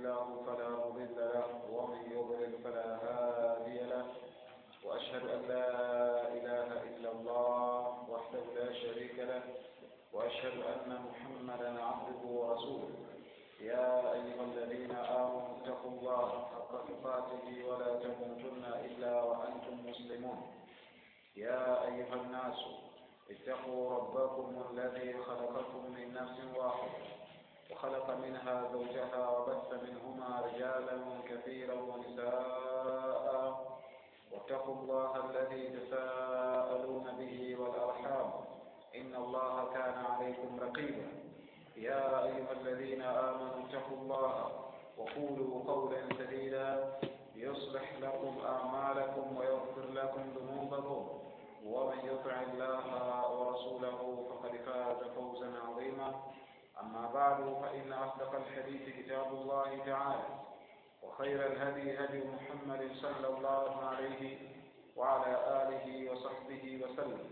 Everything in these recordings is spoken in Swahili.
الله فلا مضل له ومن يضلل فلا هادي له وأشهد أن لا إله إلا الله وحده لا شريك له وأشهد أن محمدا عبده ورسوله يا أيها الذين آمنوا اتقوا الله حق تقاته ولا تموتن إلا وأنتم مسلمون يا أيها الناس اتقوا ربكم الذي خلقكم من نفس واحدة وخلق منها زوجها وبث منهما رجالا كثيرا ونساء واتقوا الله الذي تساءلون به والأرحام إن الله كان عليكم رقيبا يا أيها الذين آمنوا اتقوا الله وقولوا قولا سديدا يصلح لكم أعمالكم ويغفر لكم ذنوبكم ومن يطع الله ورسوله فقد فاز فوزا عظيما أما بعد فإن أصدق الحديث كتاب الله تعالى وخير الهدي هدي محمد صلى الله عليه وعلى آله وصحبه وسلم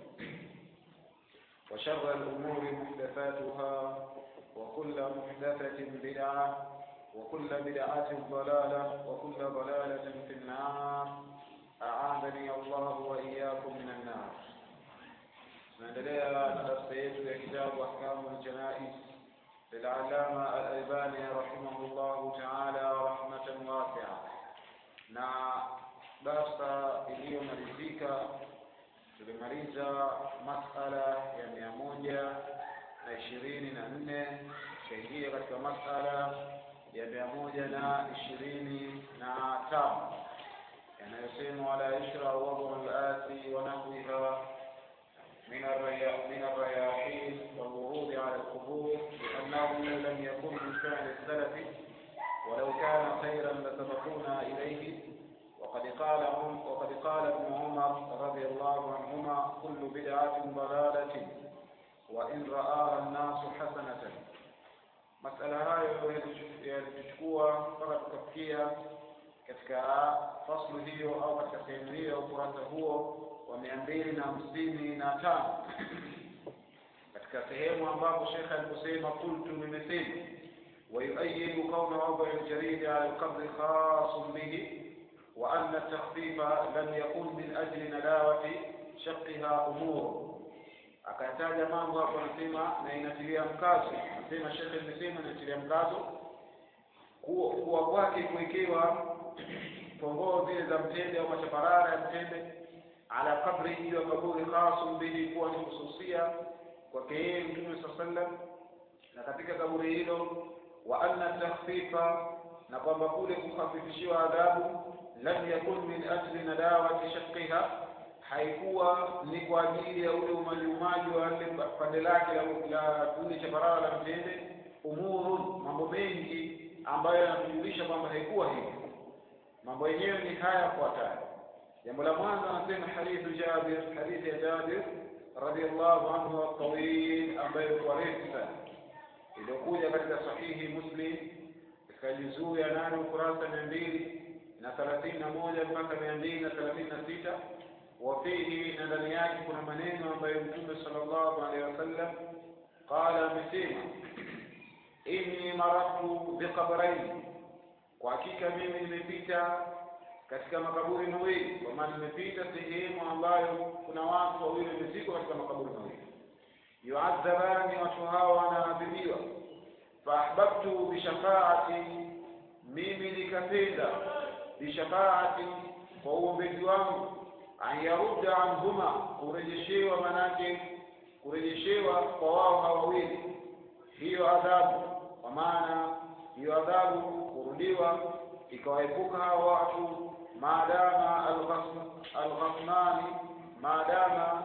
وشر الأمور محدثاتها وكل محدثة بدعة وكل بدعة ضلالة وكل ضلالة في النار أعاذني الله وإياكم من النار tunaendelea na darsa yetu ya kitabu ahkamu ljanais للعلامة الألباني رحمه الله تعالى رحمة واسعة na darsa iliyomalizika tulimaliza masala ya mia moja na ishirini na nne tukaingia katika masala ya mia moja na ishirini na tano yanayosema wala yushra wadhu lati wa nahwiha من من الرياحين والورود على القبور لأنه لم يكن من فعل السلف ولو كان خيرا لسبقونا إليه وقد قال وقد قال ابن عمر رضي الله عنهما كل بدعة ضلالة وإن رآها الناس حسنة مسألة hayo yalichukua mpaka tukafikia katika faslu hiyo au katika sehemu hiyo ya ukurasa huo wa mia mbili na hamsini na tano katika sehemu ambapo shekhe aliposema kultu nimesema wayuayidu kauna wadai ljaridi ala lqabri khasun bihi وأن التخفيف لم يكن من أجل نداوة شقها أمور akataja mambo hapo anasema na inatilia mkazo anasema shekhe imesema inatilia mkazo kuwa kwake kuwekewa pongoo zile za mtende au machaparara ya mtende ala kabri hiyo kaburi khasun bihi kuwa ni hususia kwake yeye mtume saa sallam na katika kaburi hilo wa anna takhfifa na kwamba kule kukhafifishiwa adhabu lam yakun min ajli nadawati shaqqiha haikuwa ni kwa ajili ya ule umajiumaji wa ile pande lake la kule cha barara la mtende umurun mambo mengi ambayo yanatujulisha kwamba haikuwa hivyo mambo yenyewe ni haya yafuatayo jambo la mwanzo anasema hadithu Jabir hadithi ya Jabir radhiallahu anhu at-tawil ambayo kwa refu sana iliyokuja katika sahihi Muslim katika juzuu ya nane ukurasa mia mbili na thelathini na moja mpaka mia mbili na thelathini na sita wafihi na ndani yake kuna maneno ambayo mtume sallallahu alaihi wasallam qala amesema inni maratu biqabraini kwa hakika mimi nimepita katika makaburi mawili kwa maana nimepita sehemu ambayo kuna watu wawili wamezikwa katika makaburi mawili yuadhabani watu hawa wanaadhibiwa faahbabtu bishafaati mimi nikapenda bishafaati kwa uombezi wangu an yarudda anhuma kurejeshewa manake kurejeshewa kwa wao hawa wawili hiyo adhabu kwa maana hiyo adhabu kurudiwa ikawaepuka hawa watu maadama alghasnani maadama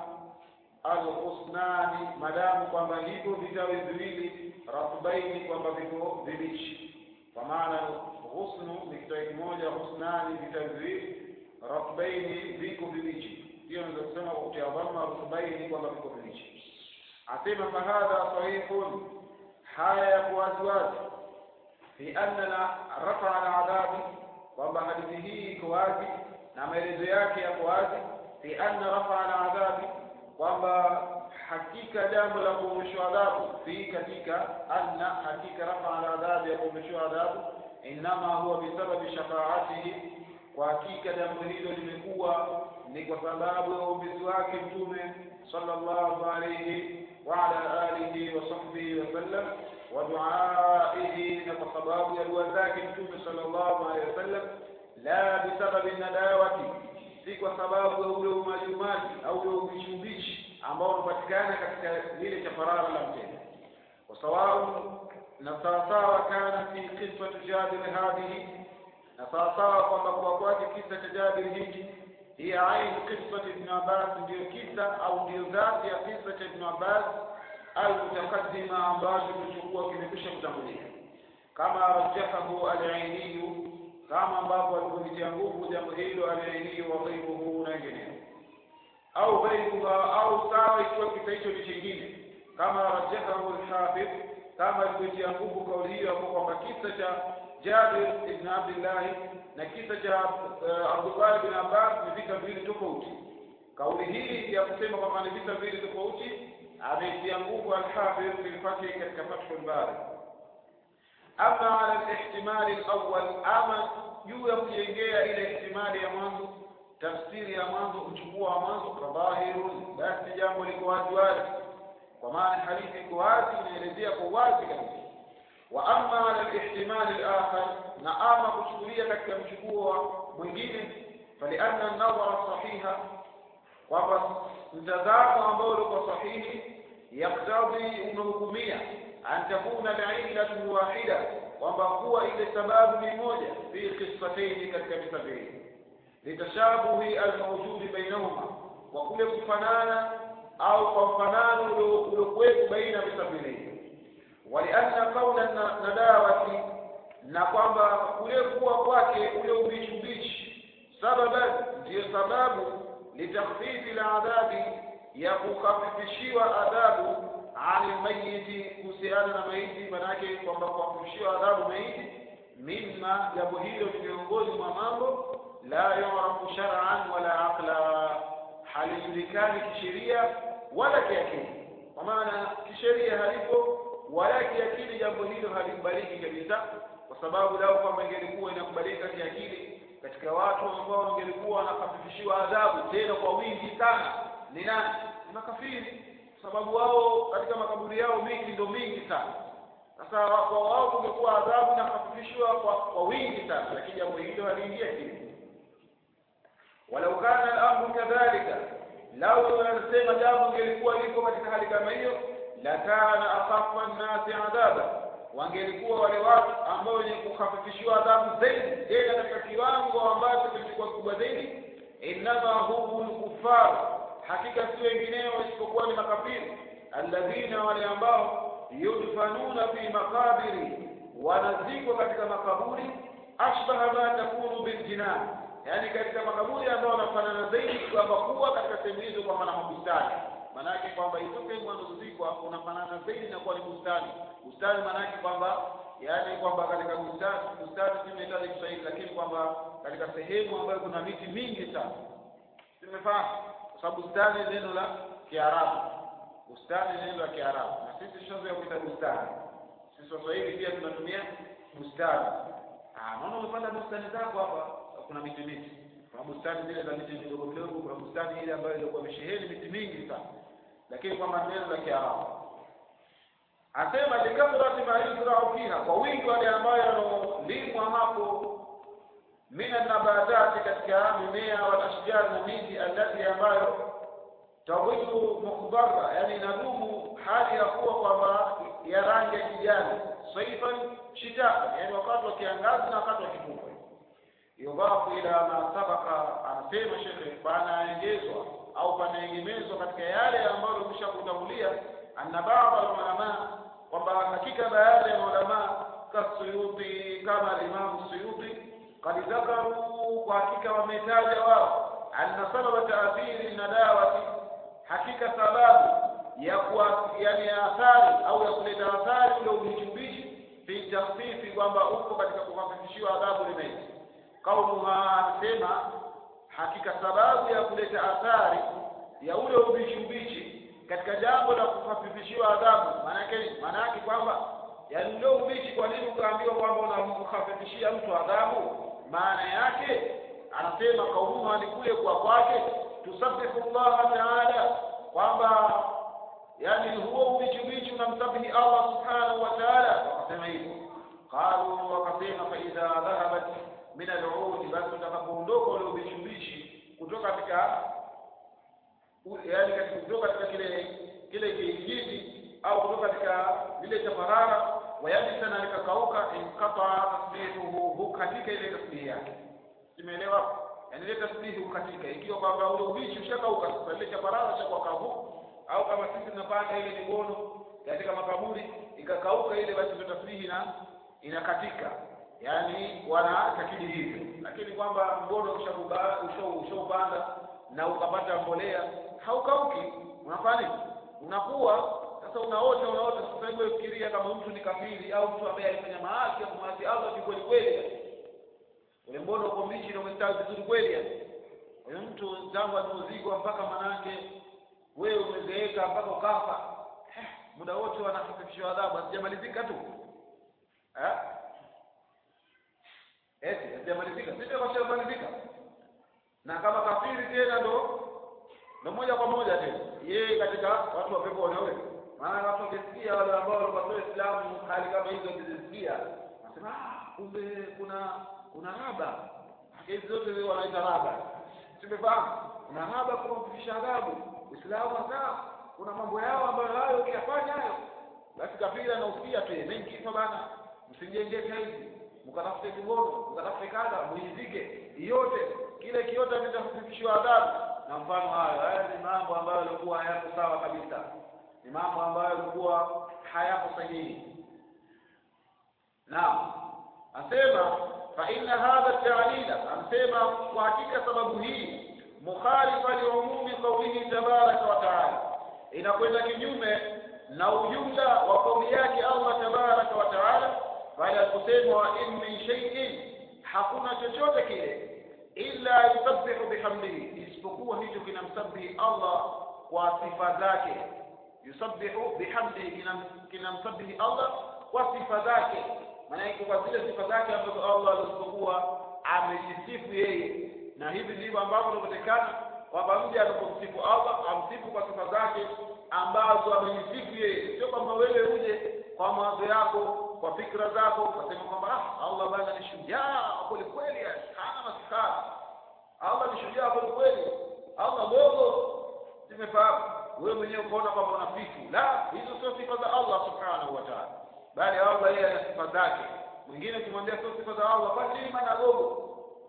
alghusnani madamu kwamba hivyo vitawi viwili ratbaini kwamba viko vibichi kwa maana ghusnu ni kitawi kimoja husnani vitawi viwili ratbaini viko vibichi hiyo naweza kusema kwa kutia dhamma ratbaini kwamba viko vibichi asema fahadha sahihun haya ya kuwaziwazi fi annana rafa aladhabi kwamba hadithi hii iko wazi na maelezo yake yako wazi fi anna rafa aladhabi kwamba hakika jambo la kuondoshwa adhabu fi katika anna hakika rafa aladhabi ya kuondoshwa adhabu innama huwa bisababi shafaatihi kwa hakika jambo hilo limekuwa ni kwa sababu ya uombezi wake mtume sallallahu alayhi wa ala alihi wa sahbihi wasallam wa duaihi na kwa sababu ya dua zake mtume sallallahu alayhi wasallam la bisababi nadawati si kwa sababu ya ule umajumaji au ule ubichi ubichi ambao unapatikana katika lile chaparara la mtende wasawau na sawasawa kana fi qisati jabir hadhihi na sawasawa kwamba kwa kwake kisa cha jabir hiki hiya ain qisati ibn abbas ndiyo kisa au ndiyo dhati ya kisa cha ibn abbas almutaqaddima ambacho kilichokuwa kimekwisha kutangulia kama rajahahu alainiyu kama ambavyo alivyolitia nguvu jambo hilo alainiyu wa ghairuhu na wengineo au ghairuha au sawa ikiwa kisa hicho ni chingine kama rajahahu alhafidh kama alivyotia nguvu kauli hiyo hapo kwamba kisa cha Jabir ibn Abdullah na kisa cha uh, Abdullah ibn Abbas ni vita viwili tofauti. Kauli hii ya kusema kwamba ni vita viwili tofauti ameitia nguvu al-Hafidh fi al-Fath katika Fathul Bari. Ama ala al-ihtimal al-awwal, ama juu ya kujengea ile ihtimali ya mwanzo, tafsiri ya mwanzo, uchukua wa mwanzo, fadhahirun, basi jambo liko wazi wazi kwa maana hadithi iko wazi inaelezea kwa wazi kabisa wa amma ala al-ihtimal al-akhar na ama kuchukulia katika mchukuo mwingine falianna an-nadhara sahiha kwamba mtazamo ambao uko sahihi yaktadhi unahukumia an takuna al-illatu wahida kwamba kuwa ile sababu ni moja fi qissatayn katika visa viwili litashabuhi al-mawjud bainahuma kwa kule kufanana au kwa mfanano uliokuwepo baina ya visa viwili walianna qaula nadawati na kwamba kule kuwa kwake ule ubichi ubichi sababan ndiyo sababu litakhfifi ladhabi ya kukhafifishiwa adhabu ani mayiti kuhusiana na maiti manake kwamba kukhafifishiwa adhabu maiti mimma jambo hilo ni miongoni mwa mambo la yurafu shar'an wala aqla halijulikani kisheria wala kiakili kwa maana kisheria halipo wala kiakili jambo hilo halikubaliki kabisa kwa sababu lao kwamba ingelikuwa inakubalika kiakili katika watu ambao wangelikuwa wanakafifishiwa adhabu tena kwa wingi sana ni nani ni makafiri kwa sababu wao katika makaburi yao miti ndio mingi sana sasa kwa wao kungekuwa adhabu na kafifishwa kwa, kwa wingi sana lakini jambo hilo haliingia akili walau kana al-amru kadhalika lau wanasema jambo ingelikuwa liko katika hali kama hiyo la kana akhaffa an-nasi adhaba wangelikuwa wale watu ambao wenye kukhafifishiwa adhabu zaidi tena katika kiwango ambacho kilikuwa kubwa zaidi innama humu lkufar hakika si wengineo isipokuwa ni makafiri alladhina wale ambao yudfanuna fi makabiri wanazikwa katika makaburi ashbaha ma takunu biljinan yani katika makaburi ambayo wanafanana zaidi kwamba kuwa katika sehemu hizo kwa maana mabustani maanake kwamba hizo sehemu wanazozikwa unafanana zaidi na kuwa ni bustani bustani maanake kwamba yani kwamba katika bustani bustani si inahitaji Kiswahili lakini kwamba katika sehemu ambayo kuna miti mingi sana simefahamu kwa sababu bustani ni neno la Kiarabu bustani ni neno la Kiarabu na sisi tushazoea kuita bustani sisi Waswahili pia tunatumia bustani ah naona umepanda bustani zako hapa kuna miti miti kuna bustani zile za miti midogo midogo kuna bustani ile ambayo ilikuwa imesheheni miti mingi sana lakini kwamba neno la Kiarabu asema likathrati ma yuzra'u fiha kwa wingi wale ambayo yanolimwa hapo mina nabatati katika mimea wal ashjar na miti alati ambayo tawilu mukhdara yani inadumu hali ya kuwa kwamba ya rangi ya kijani saifan shita yani wakati wa kiangazi na wakati wa kipupwe yudhafu ila ma sabaka anasema shekhe panaengezwa au panaegemezwa katika yale ambayo umesha kutangulia anna baadhi alulama kwamba hakika baadhi ya ulama kasuyuti kama Imam Suyuti qad dhakaru kwa hakika wametaja wao anna sababa taathiri nadawati hakika sababu ya kuwa yani athari au ya kuleta athari ule ubichi fi takhfifi kwamba uko katika kuhafifishiwa adhabu limaiti kauluha anasema hakika sababu ya kuleta athari ya ule ubichi ubichi katika jambo la kuhafifishiwa adhabu maanake maanake kwamba yaani ule ubichi kwa nini ukaambiwa kwamba unamkhafifishia mtu adhabu maana yake anasema kaumuha ni kule kwa kwake tusabbihu llaha taala kwamba yani huo ubichi ubichi unamsabihi allah subhanahu wa taala wakasema hivyo qalu wakasema faidha dhahabat min aludi basi utakapoondoka ule ubichi ubichi kutoka katika yani kutoka katika kile kile kijiji au kutoka katika lile tafarara wayabisa na likakauka inqata tasbihuhu hukatika ile tasbihi yake simeelewa yani ile tasbihi hukatika ikiwa kwamba ule ubichi ushakauka sasa ile tafarara cha kwa kavu au kama sisi tunapanda ile migono katika makaburi ikakauka ile basi ndio tasbihi na inakatika yani wanatakidi hivyo lakini kwamba mgono ushaupanda na ukapata mbolea haukauki unafanya unakuwa sasa unaota unaota sasa hebu fikiria kama mtu ni kafiri au mtu ambaye alifanya maasi ya kumwasi Allah ni kweli kweli ule mbono uko mbichi na umestawi vizuri kweli huyo mtu tangu aliozigwa mpaka manake wewe umezeeka mpaka ukafa eh, muda wote wanahafifishwa adhabu hazijamalizika tu eh eti hazijamalizika sisi kwa shamalizika na kama kafiri tena ndo ndo moja kwa moja tena yeye katika watu wa pepo wanawe maana watu wakisikia wale ambao walikuwa Waislamu hali kama hizo wakizisikia wanasema ah kumbe kuna kuna raba hizi zote wanaita raba tumefahamu kuna raba kwa kufisha adhabu Uislamu hasa kuna mambo yao ambayo hayo ukiyafanya hayo basi kafiri anausikia tu mimi kifa bana msijenge hizi mkatafute kigono mkatafute kadha muizike yote kile kiote kitafundishwa adhabu na mfano hayo haya ni mambo ambayo yalikuwa hayako sawa kabisa ni mambo ambayo yalikuwa hayako sahihi naam asema fa inna hadha ta'lila amsema kwa hakika sababu hii mukhalifa liumumi qawlihi tabaraka wa taala inakwenda kinyume na ujumla wa kauli yake Allah tabaraka wa taala bali aliposema wa in min shay'in hakuna chochote kile illa yusabbihu bihamdihi isipokuwa hicho kinamsabihi Allah kwa sifa zake yusabbihu bihamdihi kinamsabihi Allah kwa sifa zake maana yake kwa zile sifa zake ambazo Allah alizokuwa amejisifu yeye na hivi ndivyo ambavyo inapatikana kwamba mja anapomsifu Allah amsifu kwa sifa zake ambazo amejisifu yeye sio kwamba wewe uje kwa mawazo yako kwa fikra zako ukasema kwamba ah Allah bana ni shujaa kweli kweli hana maskara Allah ni shujaa kweli kweli Allah dogo simefahamu wewe mwenyewe ukaona kwamba unafifu la hizo sio sifa za Allah subhanahu wa ta'ala bali Allah yeye ana sifa zake mwingine ukimwambia sio sifa za Allah basi maana dogo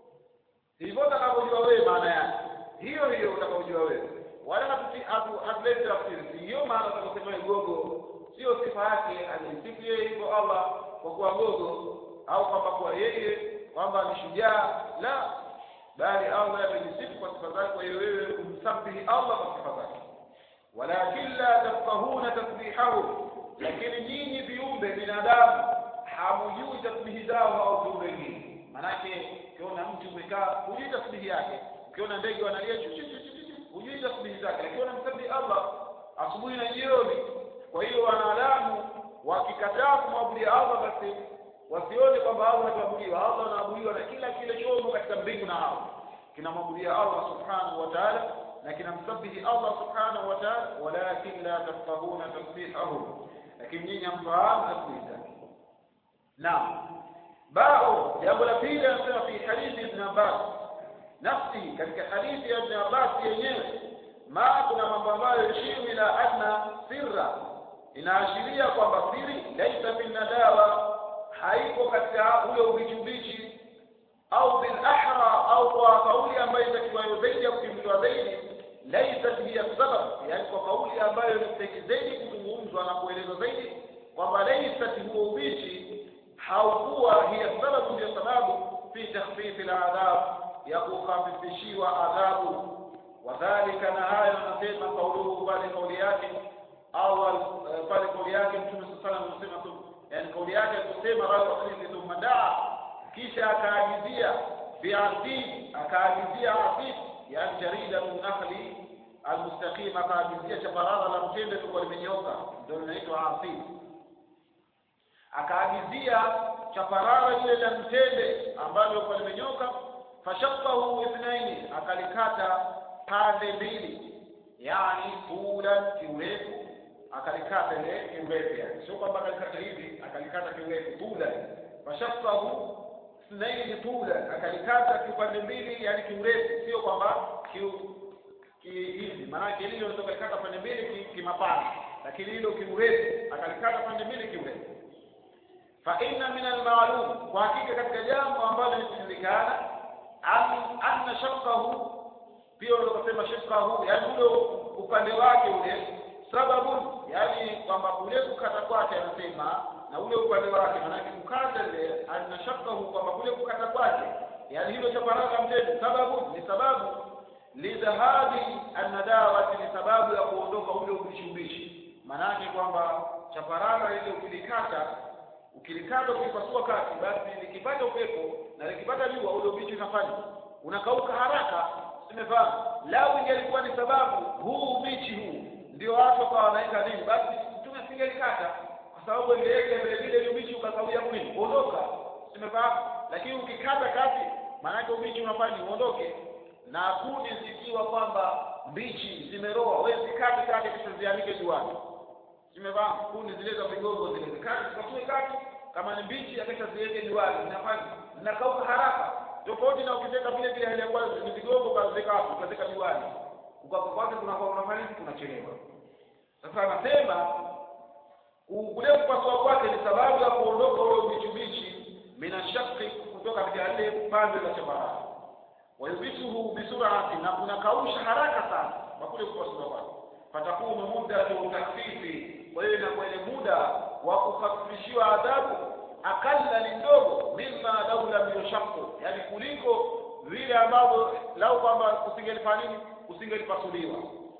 hivyo utakavyojua wewe maana yake hiyo hiyo utakavyojua wewe wala hatuleti tafsiri hiyo maana utakosema gogo sio sifa yake alijisifu yeye hivyo Allah kwa kuwa gogo au kwamba kwa yeye kwamba ni shujaa la bali Allah amejisifu kwa sifa zake kwa hiyo wewe umsabihi Allah kwa sifa zake walakin la tafqahuna tasbihahu lakini nyinyi viumbe binadamu hamujui tasbihi zao au viumbe wengine manake ukiona mtu umekaa hujui tasbihi yake ukiona ndege wanalia hujui tasbihi zake lakini unamsabihi Allah asubuhi na jioni kwa hiyo wanadamu wakikataa kumwabudia Allah basi wasione kwamba Allah anaabudiwa Allah anaabudiwa na kila kile chombo katika mbingu na ardhi kinamwabudia Allah subhanahu wa ta'ala na kinamsabihi Allah subhanahu wa ta'ala walakin la tafqahuna tasbihahum lakini nyinyi hamfahamu tasbihi zake naam bao jambo la pili anasema fi hadithi ibn Abbas nafsi katika hadithi ya ibn Abbas yenyewe ma kuna mambo ambayo yashiru ila anna sirra inaashiria kwamba siri laisa fi nadawa haiko katika ule ubichi au bil ahra au kwa kauli ambayo itakiwayo zaidi ya kukimbiwa zaidi laisa hiya sabab yani kwa kauli ambayo inastahili zaidi kuzungumzwa na kuelezwa zaidi kwamba laisa huo ubichi haukuwa hiya sababu ndio sababu fi takhfifi al-adhab ya kukhafifishiwa adhabu wadhalika na hayo anasema kauluhu pale kauli yake awal pale kauli yake mtume sallallahu alayhi wasallam anasema yani kauli yake kusema rawa hadithi thumma daa kisha akaagizia bi'asid akaagizia asid yani jarida min nakhli almustaqim akaagizia chaparara la mtende tulikuwa limenyoka ndio linaitwa asid akaagizia chaparara lile la mtende ambalo lilikuwa limenyoka fashaqahu ithnaini akalikata pande mbili yani tulan kiurefu akalikata ile kiurefu yani sio kwamba akalikata hivi akalikata kiurefu tulan fashaqahu ithnaini tulan akalikata kipande mbili yani kiurefu sio kwamba kiu ki hivi maanake lile unaweza kalikata pande mbili kimapana lakini hilo kiurefu akalikata pande mbili kiurefu fa inna min almaalum kwa hakika katika jambo ambalo linajulikana anna shaqahu pia unaweza kusema shaqahu yani ule upande wake ule sababu yani kwamba kule kukata kwake anasema na ule upande wake maanake kukata ile anna shaqahu kwamba kule kukata kwake yani hilo cha faragha mtende sababu ni sababu lidhahabi annadawati ni sababu ya kuondoka ule ubishi ubishi maanake kwamba chaparara ile ukilikata ukilikata ukipasua kati basi likipata upepo na likipata jua ule ubichi unafanya unakauka haraka simefahamu lau ingelikuwa ni sababu huu ubichi huu ndio watu wakawa wanaweka nini basi mtume asingelikata kwa sababu ingeweka vile vile ubichi ukakawia mwili kuondoka simefahamu lakini ukikata kati maanake ubichi unafanya uondoke na kuni zikiwa kwamba mbichi zimeroa wewe zikate kate kisha zianike juani zimefahamu kuni zile za vigogo zile zikate zikatue kati kama ni mbichi akisha ziweke juani zinafanya zinakauka haraka tofauti na ukiteka vile vile hali ya kwanza ni vigogo ukazeka hapo ukazeka juani ukaka kwake kunakuwa unafanya nini kunachelewa sasa anasema kule kupasua kwake ni sababu ya kuondoka ule ubichi ubichi minashaki kutoka katika ile pande za shabarani wayubisuhu bisurati na kunakausha haraka sana kwa kule kupasua kwake fatakunu muddatu takfifi kwa hiyo inakuwa ile muda wa kukhafifishiwa adhabu akalla ni ndogo mimma lau lam yushaqqu yani kuliko vile ambavyo lau kwamba usingelifanya nini usingelipasuliwa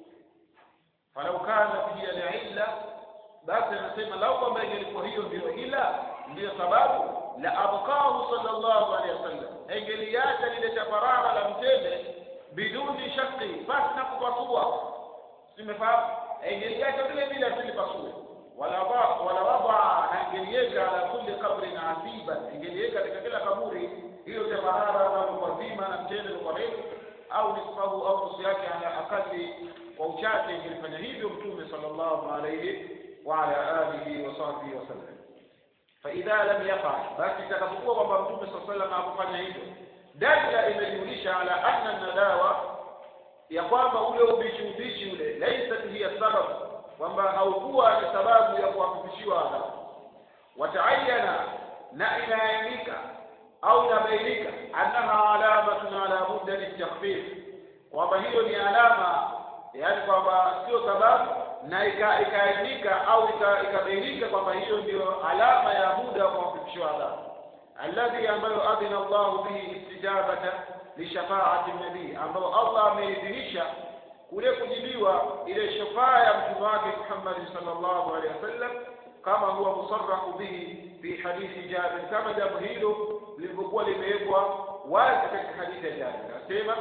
falau kana hiya liilla basi anasema lau kwamba ingelikuwa hiyo ndio ila ndiyo sababu la abqahu sallallahu alaihi wasallam engeliacha lile chaparara la mtende biduni shaqi basi na kupasua simefahamu engeliacha vile vile asilipasue wala wala wada na ingeliweka ala kulli qabrin asiba ingeliweka katika kila kaburi hiyo chaparara ambalo kwa zima na mtende kwa refu au nisfahu au nusu yake ala akali kwa uchache ingelifanya hivyo mtume sallallahu alaihi wa ala alihi wa sahbihi wasallam فإذا لم يفعل basi itakapokuwa kwamba mtume صلى الله عليه وسلم hakufanya hivyo dalila imejulisha ala anna nadawa ya kwamba ule ubichi ubichi ule laisat hiya sababu kwamba haukuwa ni sababu ya kuhakikishiwa adhabu wataayana na inaainika au inabainika annaha alamatun ala muddati takhfif kwamba hiyo ni alama yaani kwamba sio sababu na ikaainika au ikabainika kwamba hiyo ndio alama ya muda wa kuwafikishiwa adhabu alladhi ambayo adhina Allahu bihi istijabata lishafaati nabii ambayo Allah ameidhinisha kule kujibiwa ile shafaa ya mtume wake Muhammad sallallahu alaihi wasallam kama huwa musarrahu bihi fi hadithi Jabir kama jambo hilo lilivyokuwa limewekwa wazi katika hadithi ya Jabir asema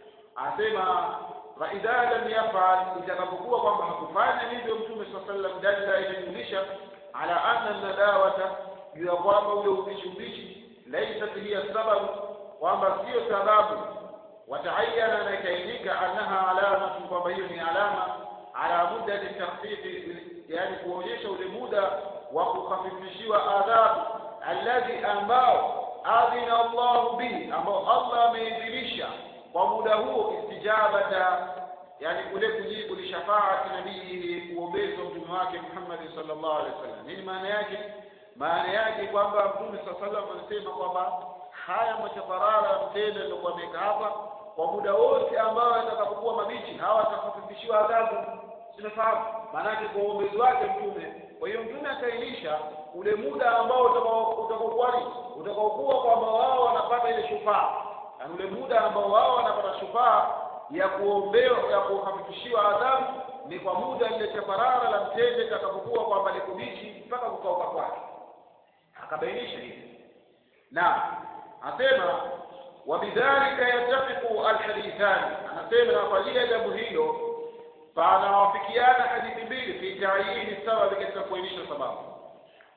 asema fa idha lam yafal itakapokuwa kwamba hakufanya hivyo mtume saa sallam dalila inajulisha ala anna nadawata juu ya kwamba ule ubishi ubishi laisat hiya sababu kwamba sio sababu wataayana na ikaainika annaha alamatu kwamba hiyo ni alama ala muddati takhfifi yani kuonyesha ule muda wa kukhafifishiwa adhabu alladhi ambao adhina Allahu bihi ambao Allah ameidhinisha kwa muda huo istijabata yani kule kujibu li shafaati nabii kuombezwa mtume wake Muhammad sallallahu alaihi wasallam nini maana yake maana yake kwamba mtume sallallahu alaihi wasallam anasema kwamba haya machaparara mtende ndio ameweka hapa kwa muda wote ambao atakapokuwa mabichi hawa atakafifishiwa adhabu sinafahamu maana yake kwa uombezi wake mtume kwa hiyo mtume akainisha ule muda ambao utakaokuwa utakaokuwa kwamba wao wanapata ile shufaa na ule muda ambao wao wanapata shufaa ya kuombewa ya kuhakikishiwa adhabu ni kwa muda ile chaparara la mtende itakapokuwa kwamba ni kubichi mpaka kukauka kwake akabainisha hivi na asema wabidhalika yatafiqu alhadithani anasema na kwa ajili ya jambo hilo panawafikiana hadithi mbili fi taayini sababi katika kuainisha sababu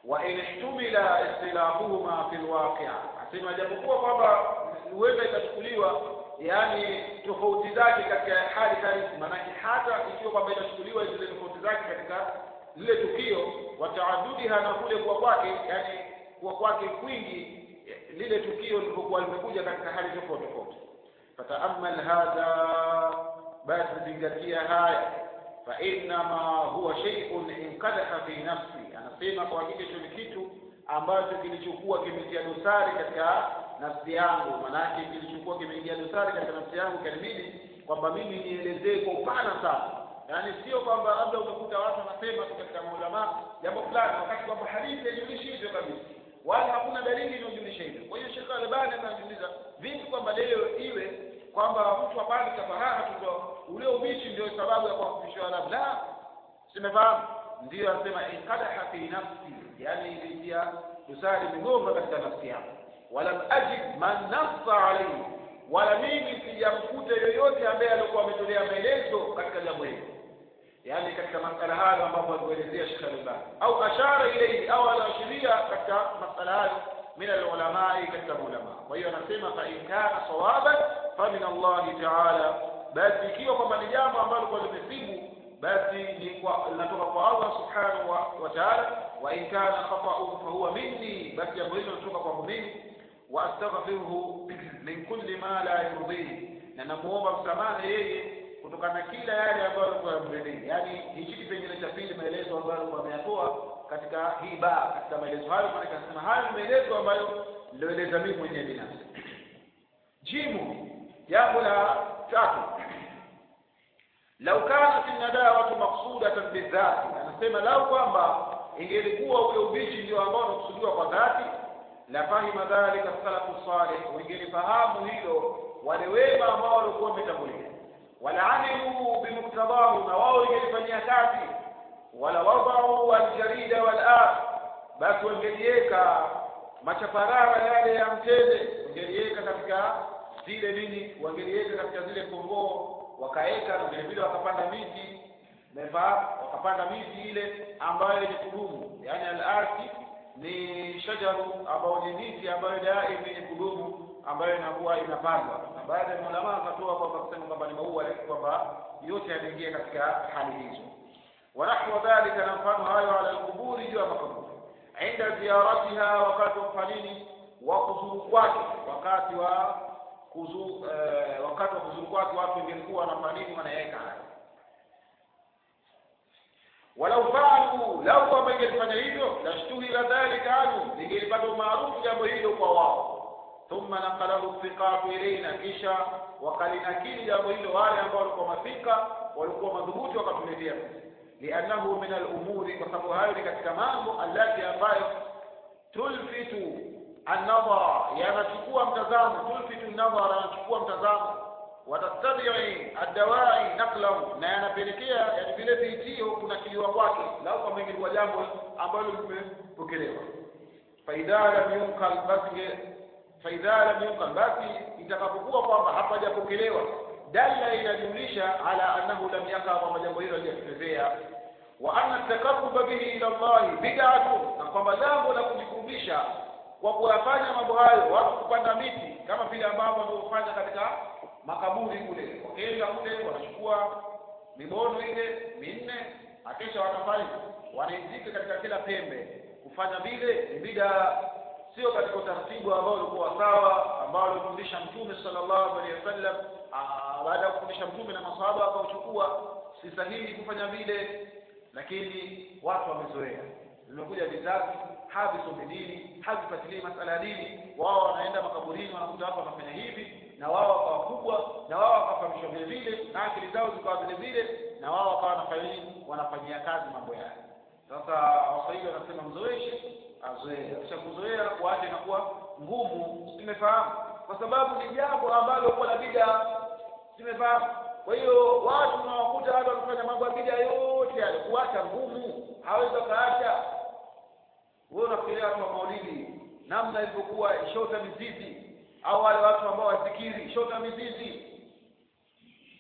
wa in ihtumila ikhtilafuhuma fi lwaqi asema japokuwa kwamba huenda ikachukuliwa yani tofauti zake katika hali halisi maanake hata ikiwa kwamba itachukuliwa zile tofauti zake katika lile tukio wataadudiha na kule kuwa kwake yani kuwa kwake kwingi lile tukio lilivyokuwa limekuja katika hali tofauti tofauti fataamal hadha basi zingatia haya fainama huwa sheiun inkadaha fi nafsi anasema kwa hakika hicho ni kitu ambacho kilichokuwa kimetia dosari katika nafsi yangu manake kilichokuwa kimeingia dosari katika nafsi yangu kanibidi kwamba mimi nielezee kwa upana sana yaani sio kwamba labda umekuta watu wanasema tu katika maulama jambo fulani wakati kwamba hadithi haijulishi hivyo kabisa wala hakuna dalili inayojulisha hivyo kwa hiyo Sheikh Albani anajiuliza vipi kwamba leo iwe kwamba mtu apande kafahamu tu ule ubishi ndio sababu ya kuwafundisha Waarabu la simefahamu ndiyo anasema inkadaha fi nafsi yani ilitia dosari migomba katika nafsi yangu walam ajid man nassa alayhi wala mimi sijamkuta yoyote ambaye alikuwa ametolea maelezo katika jambo hili yani katika masala hayo ambapo alikuelezea Sheikh Al-Albani au ashara ilayhi au anaashiria katika masala hayo min al-ulamai katika ulama kwa hiyo anasema fa in kana sawaban fa min Allah ta'ala basi ikiwa kwamba ni jambo ambalo kwa limesibu basi ni kwa linatoka kwa Allah subhanahu wa, wa ta'ala wa in kana khata'un fa huwa minni basi jambo hilo linatoka kwangu mimi wa astaghfiruhu min kulli ma la yurdihi na namuomba msamaha yeye kutokana na kila yale ambayo alikuwa yamridhii yaani hichi kipengele cha pili maelezo ambayo alikuwa ameyatoa katika hii baa katika maelezo hayo maana kasema hayo ni maelezo ambayo nilioeleza mimi mwenyewe binafsi jimu jambo la tatu lau kanat nadawatu maksudatan bidhati anasema lau kwamba ingelikuwa ule ubishi ndio ambao unakusudiwa kwa dhati la fahima dhalika salafu salih wangelifahamu hilo wale wema ambao walikuwa wametangulia wala amilu bimuktadahu na wao ingelifanyia kazi wala wadau aljarida walaf basi wangeliweka machaparara yale ya mtende wangeliweka katika zile nini wangeliweka katika zile kongoo wakaweka na vile vile wakapanda miti mefaa wakapanda miti ile ambayo ni kudumu yani al-arti ni shajaru ambayo ni miti ambayo daima yenye kudumu ambayo inakuwa inapandwa na baadhi ya ulama wakatoa kwamba kusema kwamba ni maua lakini kwamba yote yanaingia katika hali hizo wanahwa dhalika na mfano hayo ala alquburi juu ya makaburi inda ziyaratiha wakati wa kufanini wa kuzuru kwake wakati wa kuzu eh, wakati wa kuzuru kwake watu wengelikuwa wanafanya nini wanaweka haya walau faalu lau kwamba ingelifanya hivyo lashtuhira dhalika anhu lingelipata umaarufu jambo hilo kwa wao thumma naqalahu thiqatu ilaina kisha wakalinakili jambo hilo wale ambao walikuwa mafika walikuwa madhubuti wakatuletea liannahu min alumuri kwa sababu hayo ni katika mambo allati ambayo tulfitu annadhara yanachukua mtazamo tulfitu nadhara yanachukua mtazamo watattabii addawai naqlahu na yanapelekea yani vile viitio kunakiliwa kwake lau kama ingekuwa jambo ambalo limepokelewa faidha lam yunkal basi faidha lam yunkal basi itakapokuwa kwamba hapajapokelewa dalla inajulisha ala annahu lam yaka kwamba jambo hilo halijatokezea wa anna taqarruba bihi ila Allah bid'atun na kwamba jambo la kujikurubisha kwa kuyafanya mambo hayo watu kupanda miti kama vile ambavyo wanaofanya katika makaburi kule wakienda kule wanachukua mibono ile minne akisha wanafanya wanaizika katika kila pembe kufanya vile ni bida sio katika utaratibu ambao ulikuwa sawa ambao alifundisha mtume sallallahu alaihi wasallam baada ya kufundisha mtume na masahaba wakauchukua si sahihi kufanya vile lakini watu wamezoea zimekuja vizazi havisomi dini havifuatilii masala ya dini wao wanaenda makaburini wanakuta watu wanafanya hivi na wao wakawa kubwa na wao wakafahamishwa vile vile na akili zao zikawa vile vile na wao wakawa wanafanya nini wanafanyia kazi mambo yale sasa waswahili wanasema mzoeshe azoee kisha kuzoea kuacha inakuwa ngumu simefahamu kwa sababu ni jambo ambalo kwa la bida simefahamu kwa hiyo watu unawakuta watu wanafanya mambo ya bida yote yale kuacha ngumu hawezi kaacha wewe unafikiria watu wa maulidi namna ilivyokuwa shota mizizi au wale watu ambao wasikiri shota mizizi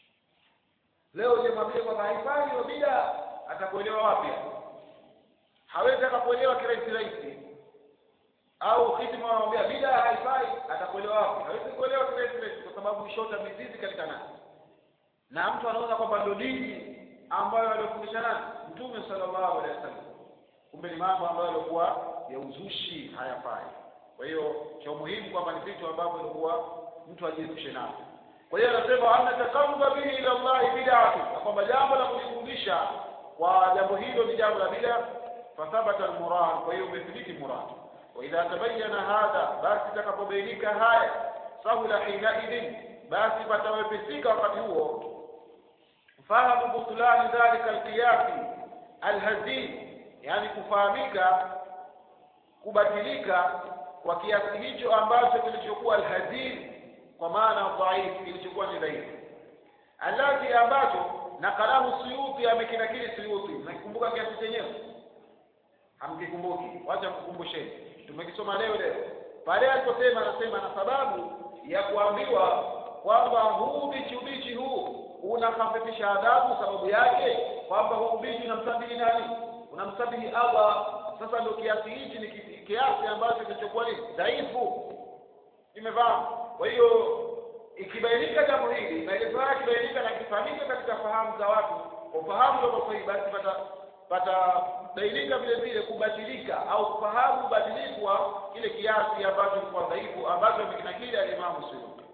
leo je mwambie kwamba haifai hiyo bida atakuelewa wapi hawezi akakuelewa kirahisi rahisi au khidma wanamwambia bida haifai atakuelewa wapi hawezi kuelewa kirahisi rahisi kwa sababu ishota mizizi katika nani na mtu anaona kwamba ndio dini ambayo aliyofundisha nani mtume sallallahu alaihi wasallam kumbe ni mambo ambayo yalikuwa ya uzushi hayafai kwa hiyo cha umuhimu kwamba ni vitu ambavyo ilikuwa mtu ajiepushe navyo kwa hiyo anasema anna taqarruba bihi ila Allah bid'atu kwamba jambo la kujifundisha kwa jambo hilo ni jambo la bid'a fathabata almurad kwa hiyo umethibiti murad wa idha tabayyana hadha basi itakapobainika haya sahula hina idin basi patawepesika wakati huo fahamu butulani dhalika alqiyasi alhazin yani kufahamika kubatilika kwa kiasi hicho ambacho kilichokuwa alhazin kwa maana dhaifu kilichokuwa ni dhaifu alladhi ambacho nakalahu suyuti amekinakili suyuti nakikumbuka kiasi chenyewe hamkikumbuki wacha mkukumbusheni tumekisoma leo leo pale aliposema anasema na sababu ya kuambiwa kwamba huu ubichi ubichi huu unakafifisha adhabu sababu yake kwamba huu ubichi unamsabihi nani unamsabihi Allah sasa ndio kiasi hichi ni kiasi ambacho kilichokuwa ni dhaifu imefahamu kwa hiyo ikibainika jambo hili maelezo haya yakibainika na kifahamika katika fahamu za watu kwa ufahamu ndio sahihi basi pata patabainika vile vile kubatilika au kufahamu ubadilifu wa kile kiasi ambacho kwa dhaifu ambacho amekinakili alimamu Suyuti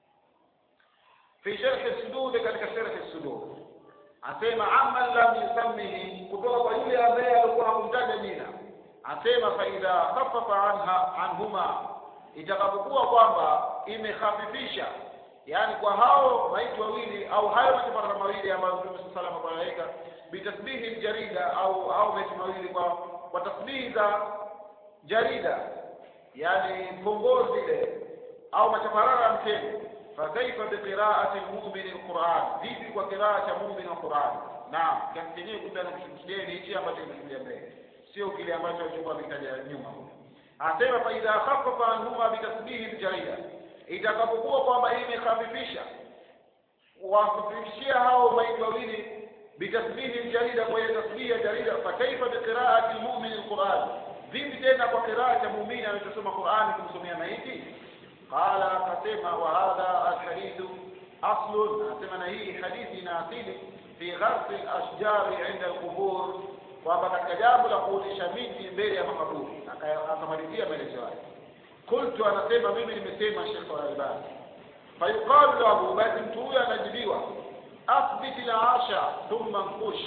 fi sharh sudud katika sharh sudud asema amma lam yusammihi kutoka kwa yule ambaye alikuwa hakumtaja jina asema fa idha khaffafa anha anhuma itakapokuwa kwamba imekhafifisha yani kwa hao maiti wawili au hayo matafara mawili ambayo Mtume sallallahu alaihi wasallam anaweka bitasbihi jarida au au maiti mawili kwa kwa tasbihi za jarida yani pongozi ile au machaparara ya mtego fakaifa biqiraati almu'min alquran vipi kwa qiraa cha mu'min alquran naam kiasi chenyewe kumbe anakusudia ni hichi ambacho kimekuja mbele sio kile ambacho alichokuwa ametaja nyuma asema fa idha khaffafa anhuma bitasbihi jarida itakapokuwa kwamba imekhafifisha wakhafifishia hao maiti wawili bitasbihi jarida kwa hiyo tasbihi ya jarida fa kaifa biqiraati almu'min alquran vipi tena kwa qiraa cha muumini anachosoma Qur'an kumsomea maiti qala akasema wa hadha alhadithu aslun anasema na hii hadithi ina asili fi gharsi alashjari inda alqubur kwamba katika jambo la kuotesha miti mbele ya makaburi akamalizia maelezo yake qultu anasema mimi nimesema Sheikh Al-Albani fayuqalu lahu basi mtu huyo anajibiwa athbit al-arsha thumma nqush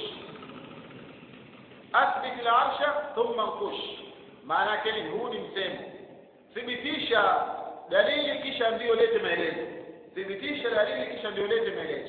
athbit al-arsha thumma nqush maana yake ni huu ni msemo thibitisha dalili kisha ndio lete maelezo thibitisha dalili kisha ndio lete maelezo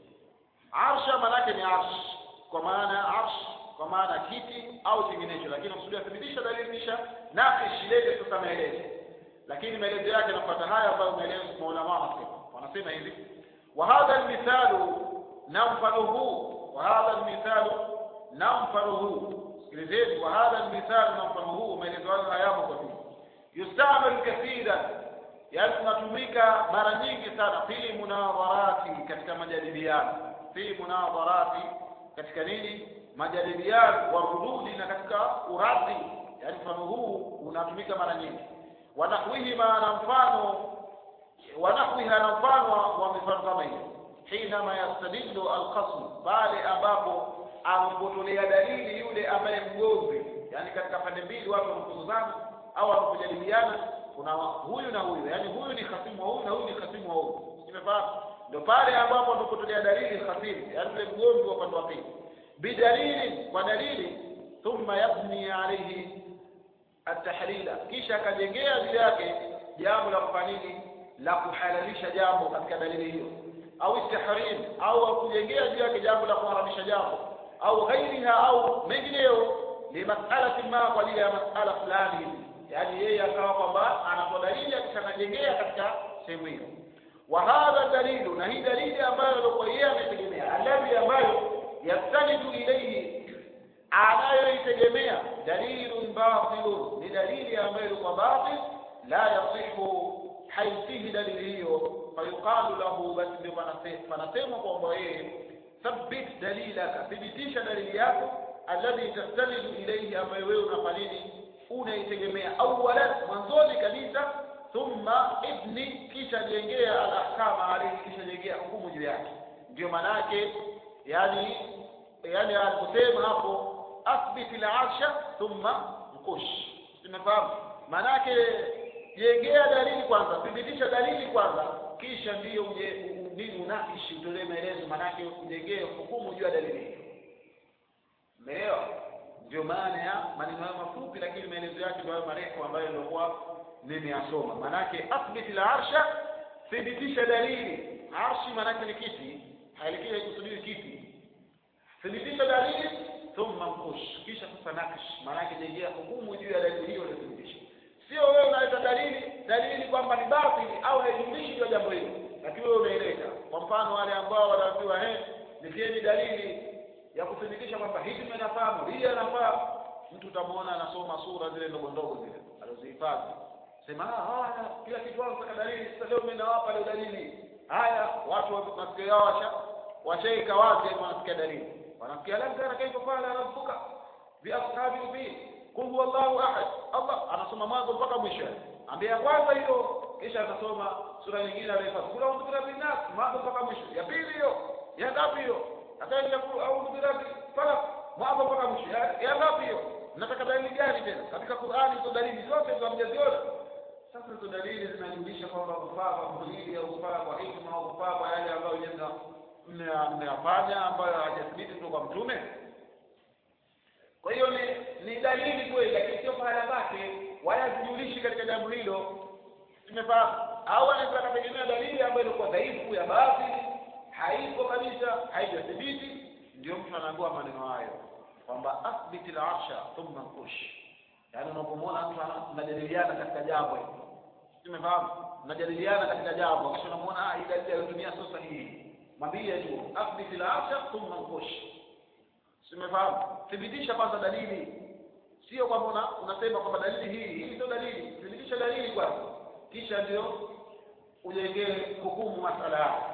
arsha maana yake ni arsh kwa maana arsh kwa maana kiti au kinginecho lakini usudia thibitisha dalili kisha nakish lete sasa maelezo lakini maelezo yake yanafuata haya ambayo maelezo maulama wanasema wanasema hivi wa hadha almithalu na mfano huu wa hadha almithalu na mfano huu sikilizeni wa hadha almithalu na mfano huu maelezo hayo hayamo kwa dini yustamalu kathira yani tunatumika mara nyingi sana fi munadharati katika majadiliano fi munadharati katika nini majadiliano wa rududi na katika uradhi yani mfano huu unatumika mara nyingi wanahwihima na mfano wanahwiha na mfano wa mifano kama hiyo hinama yastadillu alqasm pale ambapo amepotolea dalili yule ambaye mgomvi yani katika pande mbili watu wanapozozana au wanapojadiliana kuna huyu na huyu yani huyu ni khasimu wa huyu na huyu ni khasimu wa huyu umefahamu ndio pale ambapo anapotolea dalili khasimu yani yule mgomvi wa upande wa pili bidalili kwa dalili thumma yabni alayhi atahlila kisha akajengea juu yake jambo la kufanya nini la kuhalalisha jambo katika dalili hiyo au istihrim au akujengea juu yake jambo la kuharamisha jambo au ghairiha au mengineyo limasalati ma kwa ajili ya masala fulani yani yeye akawa kwamba anatoa dalili akishanajengea katika sehemu hiyo wa hadha dalilu na hii dalili ambayo alikuwa yeye ametegemea alladhi ambayo yastanidu ilayhi anayoitegemea dalilun batilun ni dalili ambayo ilikuwa batil la yasihu haisihi dalili hiyo fayuqalu lahu basi ndio panasemwa kwamba yeye thabbit dalilaka thibitisha dalili yako alladhi tastanidu ilayhi ambayo wewe unafanya nini unaitegemea awalan mwanzoni kabisa thumma ibni kisha jengea alahkama alayhi kisha jengea hukumu juu yake ndio maana yake yani yani aliposema hapo athbit al-arsha thumma mkush tumefahamu maana yake jengea dalili kwanza thibitisha dalili kwanza kisha ndiyo uje nini unakishi utolee maelezo maana yake ujengee hukumu juu ya dalili hiyo umeelewa ndio maana ya maneno hayo mafupi lakini maelezo yake ndio marefu ambayo nilikuwa nimeyasoma maanake athbit al-arsha thibitisha dalili arshi maanake ni kiti hailikii haikusudiwi kiti thibitisha dalili thumma mkush kisha sasa nakish maanake jengea hukumu juu ya dalili hiyo uliyothibitisha sio wewe unaleta dalili dalili kwamba ni batili au haijulishi juu ya jambo hilo lakini wewe unaileta kwa mfano wale ambao wanaambiwa eh nitieni dalili ya kuthibitisha kwamba hivi tunafahamu hii anafaa mtu utamwona anasoma sura zile ndogo ndogo zile alizihifadhi sema ah haya kila kitu wao saka dalili sasa leo mimi nawapa leo dalili haya watu wa masikio yao washa washaika wazi wanasikia dalili wanasikia lam kana kaifa fala rabbuka bi ashabi bi qul huwallahu ahad Allah anasoma mwanzo mpaka mwisho ambia kwanza hiyo kisha atasoma sura nyingine alifanya kula undhu birabbi nas mwanzo mpaka mwisho ya pili hiyo ya ngapi hiyo akaenda kulu a'udhu birabbi falaq mwanzo mpaka mwisho ya ya ngapi hiyo nataka dalili gani tena katika Qur'ani hizo dalili zote za mjaziona sasa hizo dalili zinajulisha kwamba kufaa kwa mhimili au kufaa kwa hikma au kufaa kwa yale ambayo jenga mmeyafanya ambayo hajathibiti kutoka kwa mtume kwa hiyo ni ni dalili kweli lakini sio pahala pake wala zijulishi katika jambo hilo tumefahamu au anaweza kutegemea dalili ambayo ilikuwa dhaifu ya baadhi haipo kabisa haijathibiti ndio mtu anaambiwa maneno hayo kwamba athbit al-arsha thumma kush yaani unapomwona mtu anajadiliana katika jambo hilo tumefahamu mnajadiliana katika jambo kisha unamwona ah hii dalili aliyotumia sio sahihi mwambie tu athbit al-arsha thumma kush tumefahamu thibitisha kwanza dalili sio kwamba una, unasema kwamba dalili hii hii sio dalili thibitisha dalili kwanza kisha ndio ujengee hukumu masala yako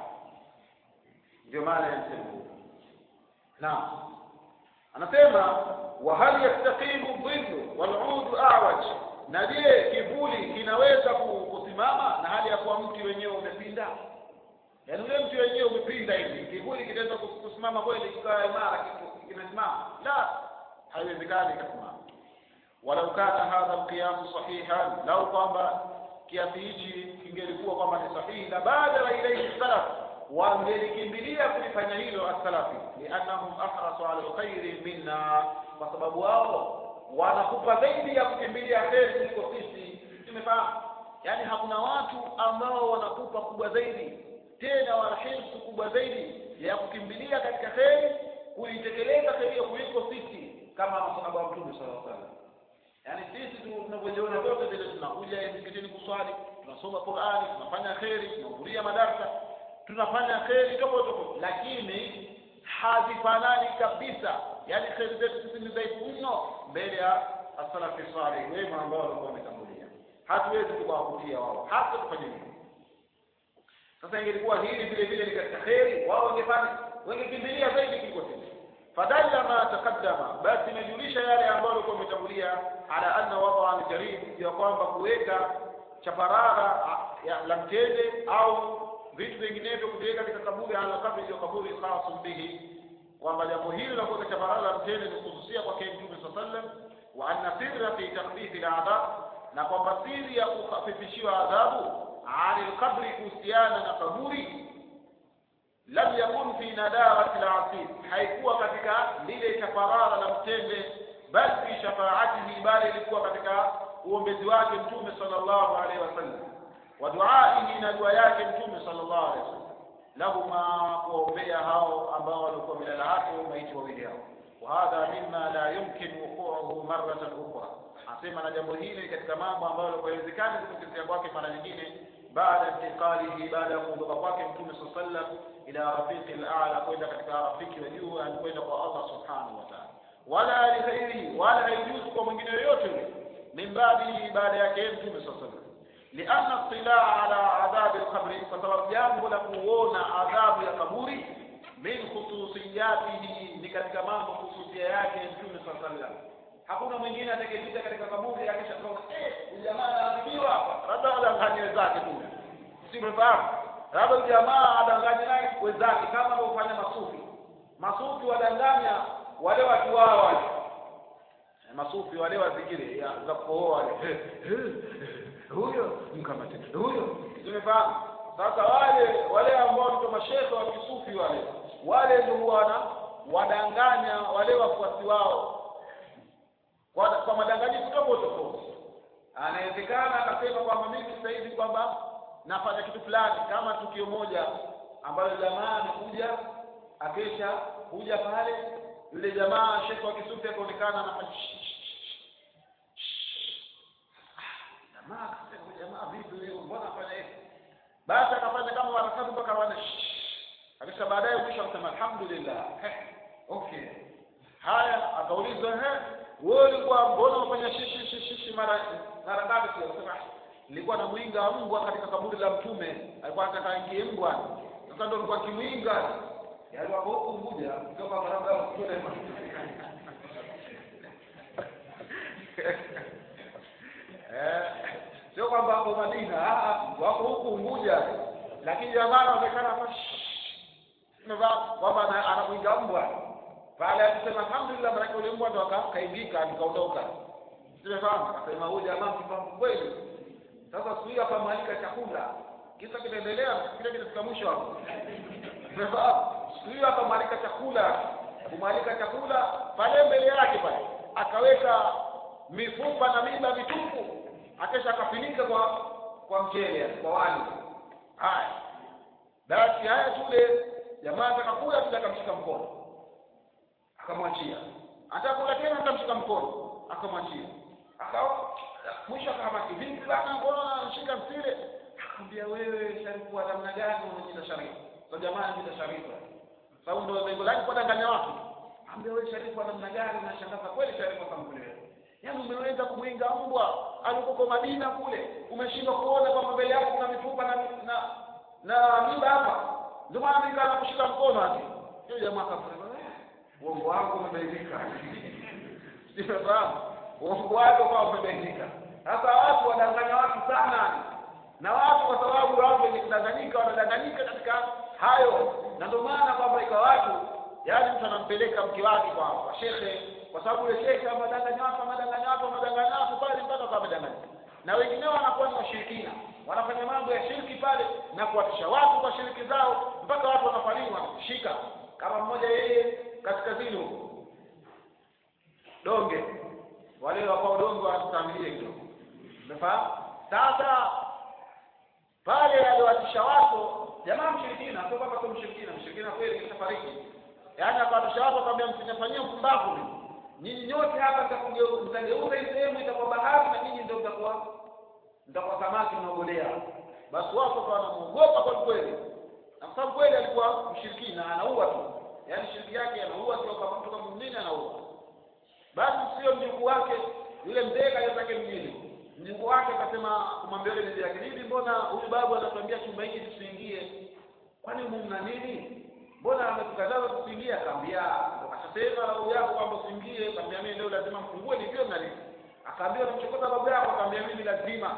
ndio maana ya msemo naam anasema wa hal yastaqimu dhillu wal udu a'waj na je kivuli kinaweza kusimama na hali ya kuwa mti wenyewe umepinda yaani ule mti wenyewe umepinda hivi kivuli kitaweza kusimama kweli kikawa imara kimesimama la haiwezekani kasimama walau kana hadha alqiyam sahihan lau kwamba kiasi hichi kingelikuwa kwamba ni sahihi la badala ilayhi salaf wangelikimbilia kulifanya hilo as-salafi liannahum ahrasu ala alkhairi minna kwa sababu wao wanakupa zaidi ya kukimbilia kheri kuliko sisi tumefahamu yaani hakuna watu ambao wanakupa kubwa zaidi tena wanahirsu kubwa zaidi ya kukimbilia katika kheri kuitekeleza kheri hiyo kuliko sisi kama masahaba wa mtume sallallahu alaihi wasallam yaani sisi tu tunavyojiona vyote vile tunakuja msikitini kuswali tunasoma Qur'ani tunafanya kheri tunahudhuria madarasa tunafanya kheri tofauti tofauti lakini hazifanani kabisa yaani kheri zetu sisi ni dhaifu mno mbele ya asalafi salih wema ambao walikuwa wametangulia hatuwezi kuwavutia wao hata tufanye nini sasa ingelikuwa hili vile vile ni katika kheri wao wangefanya wangekimbilia zaidi kuliko sisi fadalla ma taqaddama basi imejulisha yale ambayo walikuwa wametangulia ala anna wadaa aljarid ya kwamba kuweka chaparara la mtende au vitu vinginevyo kuviweka katika kaburi ala kabri hiyo kaburi khasun bihi kwamba jambo hili la kuweka chaparara la mtende ni kuhususia kwake mtume saa sallam wa anna sirra fi takhfifi ladhab na kwamba siri ya kukhafifishiwa adhabu ani lqabri kuhusiana na kaburi lam yakun fi nadawati lasir haikuwa katika lile chaparara la mtende bal fi shafaatihi bali ilikuwa katika uombezi wake mtume sallallahu alaihi wasallam wa duaihi na dua yake mtume sallallahu alaihi wasallam lahuma kuwaombea hao ambao walikuwa milala yake maiti wawili hao وهذا مما لا يمكن وقوعه مرة أخرى anasema na jambo hili katika mambo ambayo haiwezekani kutokea kwake mara nyingine baada intiqalihi baada ya kuondoka kwake mtume saa sallam ila rafiqi al-a'la kwenda katika rafiki wa juu kwenda kwa Allah subhanahu wa ta'ala wala lighairihi wala haijuzu kwa mwingine yoyote yule min babi baada yake mtume saa sallam lianna اطلاع على عذاب القبر kwa sababu jambo la kuona adhabu ya kaburi min khususiyatihi ni katika mambo khususia yake mtume saa sallam hakuna mwingine atakayepita katika kaburi akisha kuona eh jamaa anaadhibiwa hapa labda adanganye wenzake tu si mfahamu labda jamaa adanganye naye wenzake kama anavyofanya masufi masufi wadanganya wale watu wao wale masufi wale wazikiri za kuoa wale huyo mkamate huyo tumefahamu sasa wale wale ambao ndio mashehe wa kisufi wale wale ndio wana wadanganya wale wafuasi wao kwa, kwa madanganyifu tofauti tofauti anawezekana akasema kwamba mimi sasa hivi kwamba nafanya kitu fulani kama tukio moja ambalo jamaa amekuja akesha kuja pale yule jamaa shekhe wa kisufi akaonekana anafanya jamaa akasema jamaa vipi huyo mbona afanya hivi basi akafanya kama mara tatu mpaka wana akisha baadaye mwisho akasema alhamdulillah okay haya akaulizwa he wewe ulikuwa mbona unafanya shishi shishi shishi mara mara ngapi sio akasema nilikuwa na mwinga mbwa katika kaburi la mtume alikuwa anataka aingie mbwa sasa ndio nilikuwa kimwinga yaani wako huku Unguja kutoka barabara ya kule eh sio kwamba hapo Madina wako huku Unguja lakini jamaa anaonekana hapa kwamba anamwinga mbwa pale akisema alhamdulillah maana yule mbwa ndo akaingika nikaondoka simefahamu akasema huyu jamaa mfahamu kweli sasa siku hiyo akamwalika chakula kisa kinaendelea kile kinafika mwisho hapo simefahamu siku hiyo akamwalika chakula kumwalika chakula pale mbele yake pale akaweka mifupa na miba mitupu akesha akafinika kwa kwa mchele kwa wali haya basi haya tule jamaa atakakula tule akamshika mkono akamwachia atakula tena akamshika mkono akamwachia akawa mwisho akahamaki vipi bana mbona anashika msile akamwambia wewe sharifu wa namna gani unajiita sharifu kwa jamaa anajiita sharifu sababu ndio lengo lake kwa danganya watu ambia wewe sharifu wa namna gani unashangaza kweli sharifu akamkulewa yaani umeweza kumwinga mbwa alikoko Madina kule umeshindwa kuona kwamba mbele yako kuna mifupa na na na mimba hapa ndio maana nikaa kushika mkono ati hiyo jamaa akasema uongo wako umebainika sifahamu uongo wako kwa umebainika sasa watu wadanganya watu sana na watu kwa sababu watu wenye kudanganyika wanadanganyika katika hayo na ndio maana kwamba ikawa watu yaani mtu anampeleka mke wake kwa kwa shekhe kwa sababu yule shekhe amadanganya watu amadanganya watu amadanganya watu pale mpaka kwa amadanganya na wengineo wanakuwa ni washirikina wanafanya mambo ya shirki pale na kuwatisha watu kwa shiriki zao mpaka watu wanafariki wanakushika kama mmoja yeye kaskazini huko donge wale wakao donge wanastamilie kidogo umefahamu sasa pale aliwatisha watu jamaa mshirikina sio kwamba sio mshirikina mshirikina kweli kishafariki yaani akawatisha watu akamwambia msinifanyie mpumbavu nyinyi nyote hapa mtageuza hii sehemu itakuwa bahari na nyinyi ndio mtakuwa mtakuwa samaki mnaogolea basi watu wakawa wanamuogopa kwa kweli na kwa sababu kweli alikuwa mshirikina anaua tu yaani shiriki yake anaua tu kama mtu kama mwingine anaua basi sio mjukuu wake yule mzee kaja zake mjini mjukuu wake akasema kumwambia yule mzee yake nini mbona huyu babu anatuambia chumba hiki tusiingie kwani humu mna nini mbona ametukataza tusiingie akaambia akasema babu yako kwamba usiingie akamwambia mimi leo lazima mfungue nijue mna nini akaambia unamchokoza babu yako akamwambia mimi lazima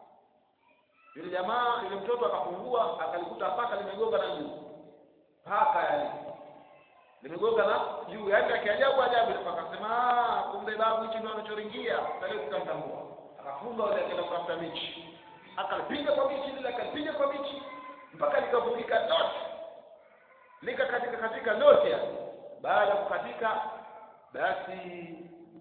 yule jamaa yule mtoto akafungua akalikuta paka limegonga na juu paka yani limegonga na juu yaani akiajabu ajabu akasema kumbe babu hichi ndio anachoringia sasa tukamtambua akafunga wale akaenda kutafuta michi akalipiga kwa michi lile akalipiga kwa michi mpaka likavunjika lote likakatika katika lote yani baada ya kukatika basi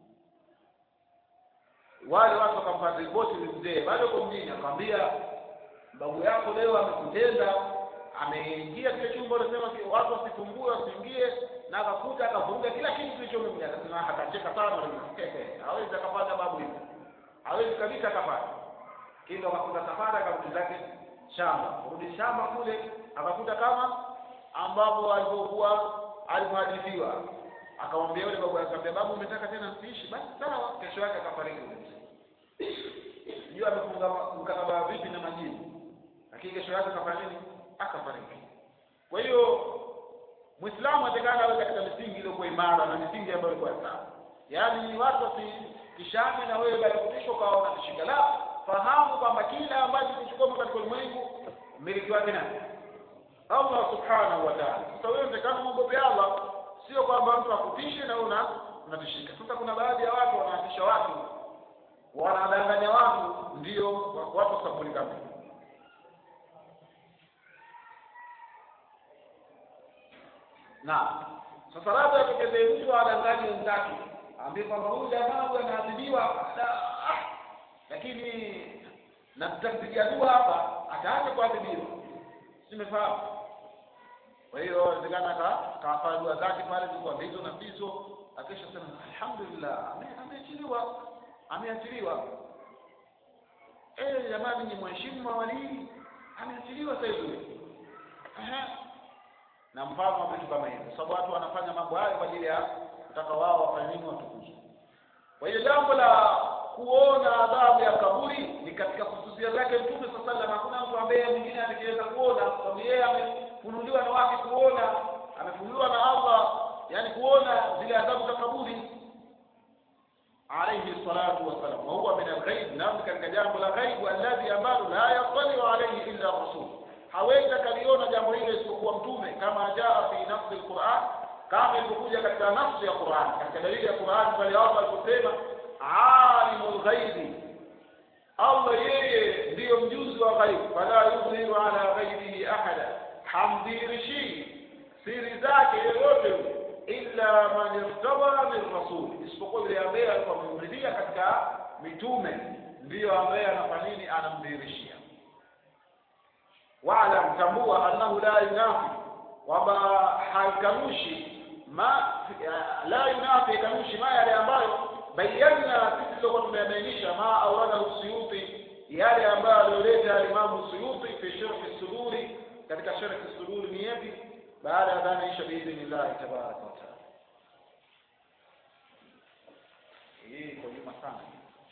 wale watu wakampa ripoti mzee bado uko mjini akamwambia babu yako leo amekutenda ameingia kile chumba unasema watu wasifungue wasiingie na akakuta akavuruga kila kitu kilichomemja akasema akacheka sana hawezi akapata babu hivi hawezi kabisa akapata kindo akakuta safari akarudi zake shamba kurudi shamba kule akakuta kama ambapo alivyokuwa alivyohadithiwa akamwambia yule babu akamwambia babu umetaka tena msiishi basi sawa kesho yake akafariki yule mzee sijui amefunga mkataba vipi na majini lakini kesho yake akafanya nini akafariki kwa hiyo Muislamu atakana awe katika misingi iliyokuwa imara na misingi ambayo ilikuwa sawa. Yaani watu wasikishane na wewe baada ya kufishwa kwa unatishika. La, fahamu kwamba kila ambacho kichukua katika ulimwengu mmiliki wake nani? Allah subhanahu wa ta'ala. Sasa wewe unatakana muogope Allah, sio kwamba mtu akutishe na una unatishika. Sasa kuna baadhi ya watu wanatisha watu, wanadanganya watu, ndio watu sabuni kama na sasa labda atokeze mtu adanganye wenzake aambie kwamba huyu jamaa huyu anaadhibiwa ah, lakini na tutampigia dua hapa ataacha kuadhibiwa simefahamu kwa hiyo inawezekana kafanya dua zake pale zilikuwa ndizo na ndizo akisha sema alhamdulillah ameachiliwa ameachiliwa eh jamani ni mheshimu mawalii ameachiliwa sasa hivi na mfano wa vitu kama hivyo, sababu watu wanafanya mambo hayo kwa ajili ya kutaka wao wafanye nini, watukuzwe. Kwa hiyo jambo la kuona adhabu ya kaburi ni katika kususia zake Mtume sallallahu alaihi wasallam. Hakuna mtu ambaye mwingine atakayeweza kuona, sababu yeye amefunuliwa na wapi kuona, amefunuliwa na Allah, yani kuona zile adhabu za kaburi alayhi salatu wassalam, wa huwa min alghaib, na katika jambo la ghaibu alladhi ambalo la yattaliu alayhi illa rasul hawezi akaliona jambo hilo isipokuwa mtume kama jaa fi nafsi alquran kama ilivyokuja katika nafsi ya Qur'an katika dalili ya Qur'an pale Allah aliposema alimul ghaibi Allah yeye ndiyo mjuzi wa ghaib fala yudhiru ala ghaibihi ahada hamdhirishi siri zake yoyote illa man irtaba min rasul isipokuwa yule ambaye alikuwa amemridhia katika mitume ndiyo ambaye anafanya nini anamdhirishia waalam tambua annahu la yunafi kwamba haikanushi ma la yunafi kanushi ma yale ambayo bayyana sisi tulikuwa tumeyabainisha ma auradahu suyuti yale ambayo aliyoleta alimamu suyuti fi sharhi suduri katika sharhi suduri ni yapi baada ya dhana isha biidhnillahi tabaraka wa taala hii iko nyuma sana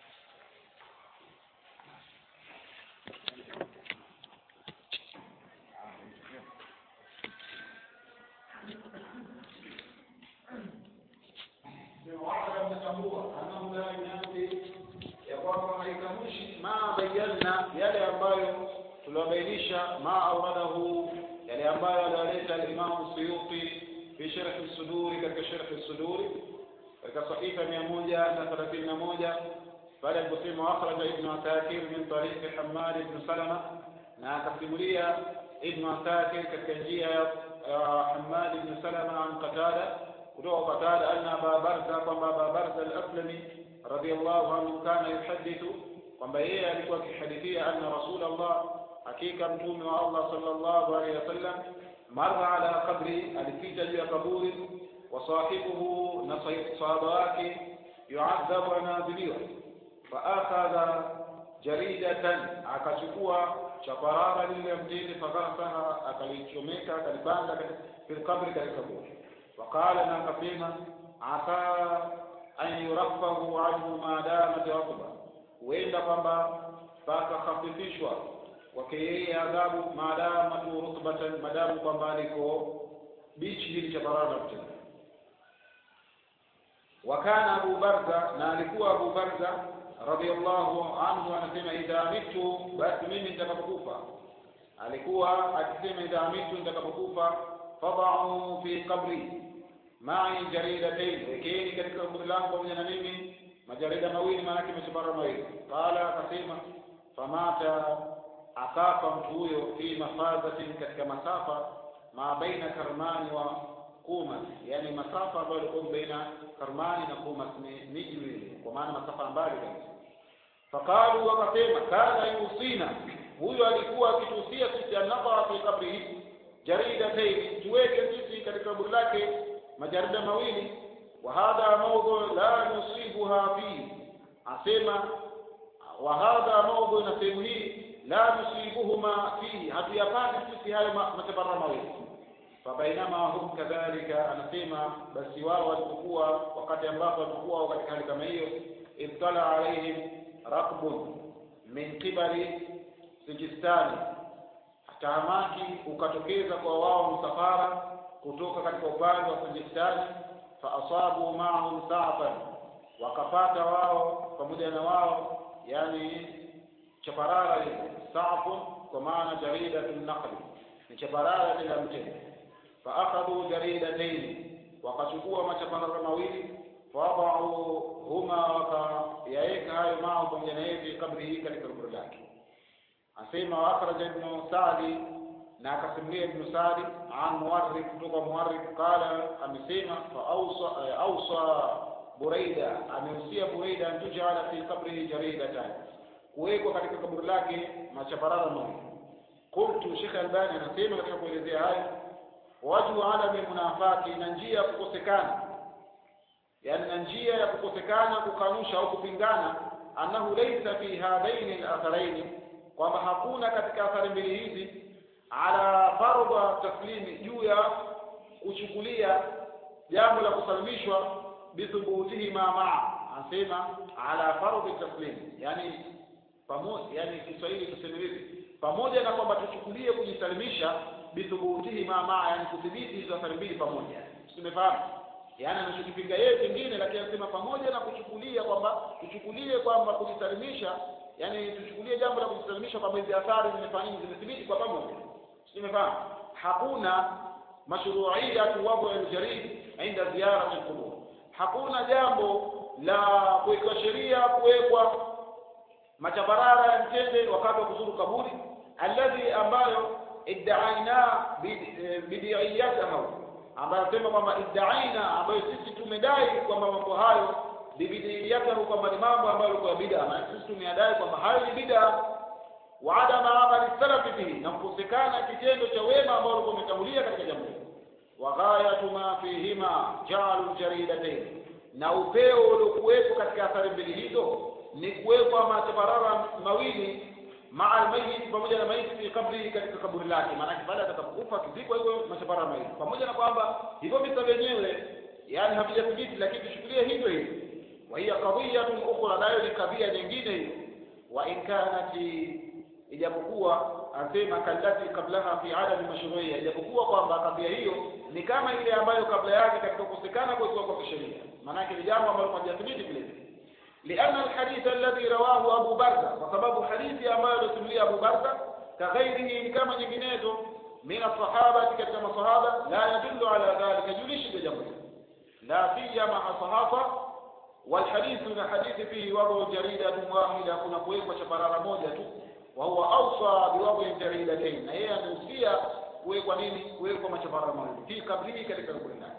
ma bayyana yale ambayo tuliwabainisha ma auradahu yale ambayo aliyoleta alimamu Suyuti fi sharh suduri katika sharh suduri katika sahifa mia moja na thelathini na moja pale aliposema akhraja ibnu asakir min tariqi hamad ibnu salama na akasimulia ibnu asakir katika njia ya hamad ibnu salama an qatada kutoka qatada anna aba barza kwamba aba barza al-aslami radiyallahu anhu kana yuhadithu kwamba yeye alikuwa akihadithia anna rasulullah hakika mtume wa Allah sallallahu alaihi wasallam marra ala qabri alipita juu ya kaburi wa sahibuhu na sahaba wake yuadhabu anaadhibiwa fa akhadha jaridatan akachukua chaparara lile mtini faghasaha akalichomeka akalibanda fil qabri katika kaburi waqala na akasema asa an yuraffahu anhu ma damat raqba huenda kwamba pakahafifishwa kwake yeye adhabu maadamu rutbatan madamu kwamba aliko bichi hili cha barara mtini wakana Abu Barza na alikuwa Abu Barza radhiallahu anhu anasema idha mitu basi mimi nitakapokufa alikuwa akisema idha mitu nitakapokufa fadau fi qabri mai jaridatayn wekeni katika kaburi langu pamoja na mimi majarida mawili maanake machapara mawili qala akasema famata akafa mtu huyo fi mafadhatin katika masafa ma baina karmani wa kumas yani masafa ambayo yalikuwa baina karmani na kumas ni miji miwili kwa maana masafa mbali kabisa faqalu wakasema kana yusina huyo alikuwa akituhusia sisi anadha fi qabrihi jaridatayn tuweke sisi katika kaburi lake majarida mawili wa hadha mawdhu la nusibuha fi asema wa hadha mawdhu na sehemu hii la nusibuhuma fihi hatuyapati sisi hayo matabara mawili fabainama hum kadhalika anasema basi wao walipokuwa wakati ambapo walipokuwa katika hali kama hiyo ibtala alaihim raqbun min qibali sijistani tahamaki ukatokeza kwa wao msafara kutoka katika upande wa Pakistani fa asabu ma'ahum sa'fan wakapata wao pamoja na wao yani chaparara ile sa'fun kwa maana jaridatun naqli ni chaparara ile ya mtende fa akhadhu jaridatayn wakachukua machaparara mawili fadau huma wakayaeka hayo mao pamoja na yeye kabri hii katika kaburi lake asema akhraja ibn Sa'di na akasimulia ibn Sa'di an Muwarrik kutoka Muwarrik qala amesema fa awsa awsa Buraida amehusia Buraida antujala fi qabrihi jaridatan kuwekwa katika kaburi lake machaparara mawili qultu Sheikh Albani anasema katika kuelezea hayo wajhu alami munafaki na njia ya kukosekana yani na njia ya kukosekana kukanusha au kupingana annahu laysa fi hadaini al-atharaini kwamba hakuna katika athari mbili hizi ala fardha taslimi juu ya kuchukulia jambo la kusalimishwa bithubutihima maa anasema ala fardhi taslim yani pamoja yani Kiswahili tuseme hivi pamoja na kwamba tuchukulie kujisalimisha bithubutihima maa yani kudhibiti hizo athari mbili pamoja tumefahamu yani anachokipinga yeye kingine lakini anasema pamoja na kuchukulia kwamba tuchukulie kwamba kujisalimisha yani tuchukulie jambo la kujisalimisha kwamba hizi athari zimefanya zimethibiti kwa pamoja tumefahamu hakuna mashru'iyatu wad'u al-jarid inda ziyarati al-qubur hakuna jambo la kuwekwa sheria kuwekwa machabarara ya mtende wakati wa kuzuru kaburi alladhi ambayo iddaina bidiyatahu ambayo anasema kwamba iddaina ambayo sisi tumedai kwamba mambo hayo bibidiyatahu kwamba ni mambo ambayo yalikuwa bid'a na sisi tumeyadai kwamba hayo ni bid'a wa adama amali salafi bihi na kukosekana kitendo cha wema ambao walikuwa wametangulia katika jambo hilo wa ghayatu ma fihima ja'alu jaridatayn na upeo uliokuwepo katika athari mbili hizo ni kuwekwa machaparara mawili maa almayit pamoja na maiti fi kabri katika kaburi lake maanake baada atakapokufa kizikwa hivyo machaparara mawili pamoja na kwamba hivyo visa vyenyewe yani havijathibiti lakini tuchukulie hivyo hivyo wa hiya qadiyatun ukhra nayo ni kadhia nyingine hiyo wa in kanat ijapokuwa anasema kallati kablaha fi adami mashru'iyya ijapokuwa kwamba kadhia hiyo ni kama ile ambayo kabla yake katika kukosekana kwa kwa kisheria maanake ni jambo ambalo hajathibiti vile vile لأن الحديث الذي رواه أبو بردة وسبب حديث أما يسمي أبو بردة كغيره كما جنيته من الصحابة كما صحابة لا يدل على ذلك جلش بجمع لا سيما الصحابة والحديث من حديث فيه وضع جريدة واحدة كنا كويك وشبرار موجة وهو أوصى بوضع جريدتين هي نوصية كويك ونيني كويك وشبرار موجة في قبله كذلك نقول لك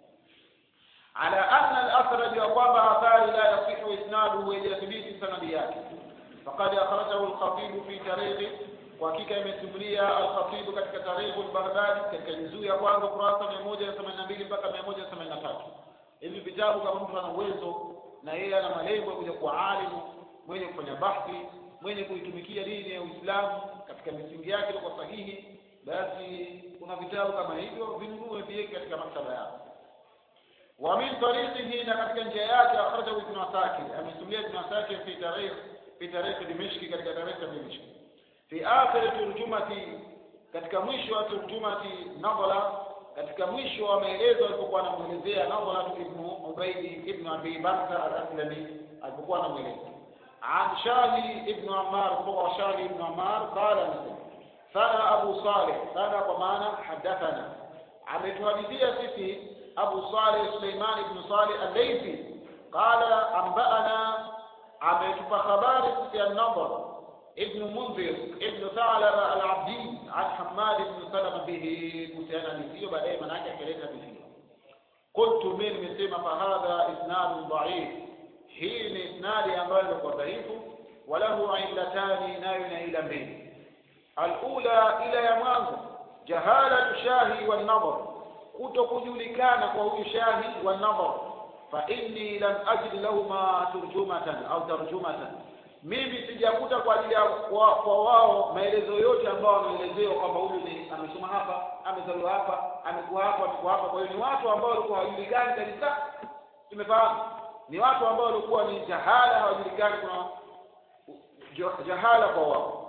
على أن الأثر يقام آثار لا يصح إسناده ويثبت سنديات فقد أخرجه الخطيب في تاريخ وحقيقة يمسمليا الخطيب katika تاريخ البغدادي katika juzuu ya kwanza kurasa 182 mpaka 183 hivi vitabu kama mtu ana uwezo na yeye ana malengo ya kuja kuwa alimu mwenye kufanya bahthi mwenye kuitumikia dini ya Uislamu katika misingi yake kwa sahihi basi kuna vitabu kama hivyo vinunue viweke katika maktaba yako ومن طريقه نكتك جاءات أخرجه ابن عساكر أمسلية ابن عساكر في تاريخ في تاريخ دمشق كتك تاريخ دمشق في آخر ترجمة katika mwisho wa turjumati nadhala katika mwisho wa maelezo alipokuwa anamwelezea nadhala ibn ubaidi ibn abi bakr al-aslami alipokuwa anamweleza an shahi ibn ammar kutoka shahi ibn ammar qala nasema sana abu salih sana kwa maana hadathana ametuhadithia sisi أبو صالح سليمان بن صالح الليثي قال أنبأنا عبيت فخبار في النظر ابن منذر ابن ثعلب العبدي عن حماد بن سلمة به كتانا نسيه بعدين من أجل كلمة به قلت من مسلم فهذا إسناد ضعيف حين إسناد أمبال وضعيف وله علتان ناين إلى من الأولى إلى يمانه جهالة شاهي والنظر kutokujulikana kwa huyu shahi wa nadhar fa inni lam ajid lahuma turjumatan au tarjumatan mimi sijakuta kwa ajili ya kwa, kwa wao maelezo yote ambayo wameelezewa kwamba huyu ni amesoma hapa amezaliwa hapa amekuwa hapa amekuwa hapa kwa hiyo ni watu ambao walikuwa hawajulikani kabisa tumefahamu ni watu ambao walikuwa ni jahala hawajulikani kuna jahala kwa wao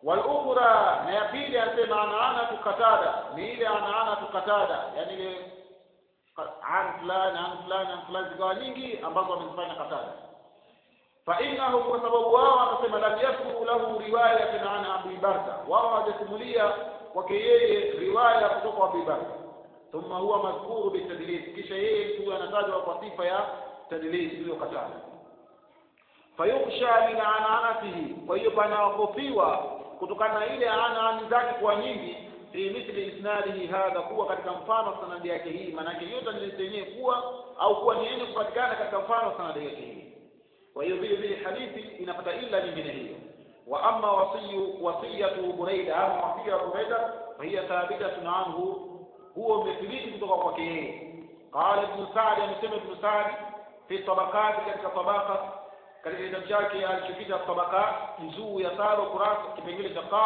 walukhra na ya pili anasema anaana tukatada ni ile anaana tukatada yani ile an fulani an fulani an fulani zikawa nyingi ambazo wamezifanya katada فإنه وسبب wao akasema lam yakunu lahu riwayatan an Abi Barza wao hawajasimulia kwake yeye riwaya kutoka kwa Abi Barza thumma huwa madhkuru bitadlis kisha yeye tu anatajwa kwa sifa ya tadlis iliyokataa fayukhsha min ananatihi kwa hiyo panaogopiwa kutokana na ile anani zake kwa nyingi fi mithli isnadihi hadha kuwa katika mfano sanadi yake hii maanake hiyo tadlis yenyewe kuwa au kuwa ni yenye kupatikana katika mfano sanadi yake hii kwa hiyo vile vile hadithi inapata illa nyingine hiyo wa amma wasiyu wasiyatu buraida ama wasia wa buraida fahiya thabitatun anhu huo umethibiti kutoka kwake yeye qala ibn sa'd amesema ibn sa'd fi tabaqat katika tabaka katika kitabu chake alichokita tabaka juzuu ya tano kurasa kipengele cha qaf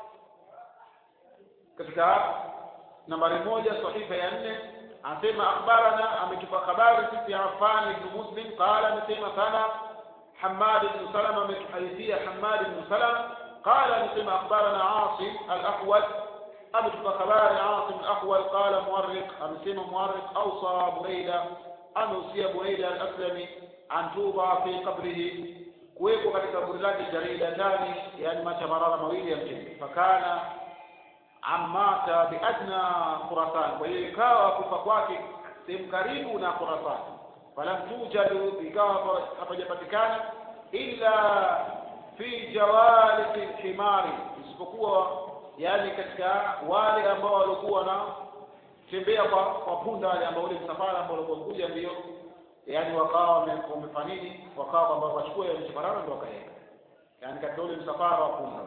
katika nambari moja sahifa ya nne anasema akhbarana ametupa habari sisi Affan ibn Muslim qala amesema sana حماد بن سلمة من حديثية حماد بن سلمة قال مثل أخبرنا عاصم الأحول أبت خبار عاصم الأحول قال مورق أمسيم مورق أوصى بريدة أن أوصي بريدة الأسلمي أن توضع في قبره kuwekwa katika kaburi lake jaridatani yani machamarara mawili ya mtini fakana amata biadna khurasan kwa hiyo ikawa kufa kwake sehemu karibu na khurasan falam tujadu ikawa hapajapatikana illa fi jawalisi lhimari isipokuwa yani katika wale ambao walikuwa na tembea kwa kwa punda wale ambao ule msafara ambao walikuwa kuja ndio yani wakawa wamefanya nini wakawa kwamba wachukue ile msafara ndio wakaenda yani katika ule msafara wa punda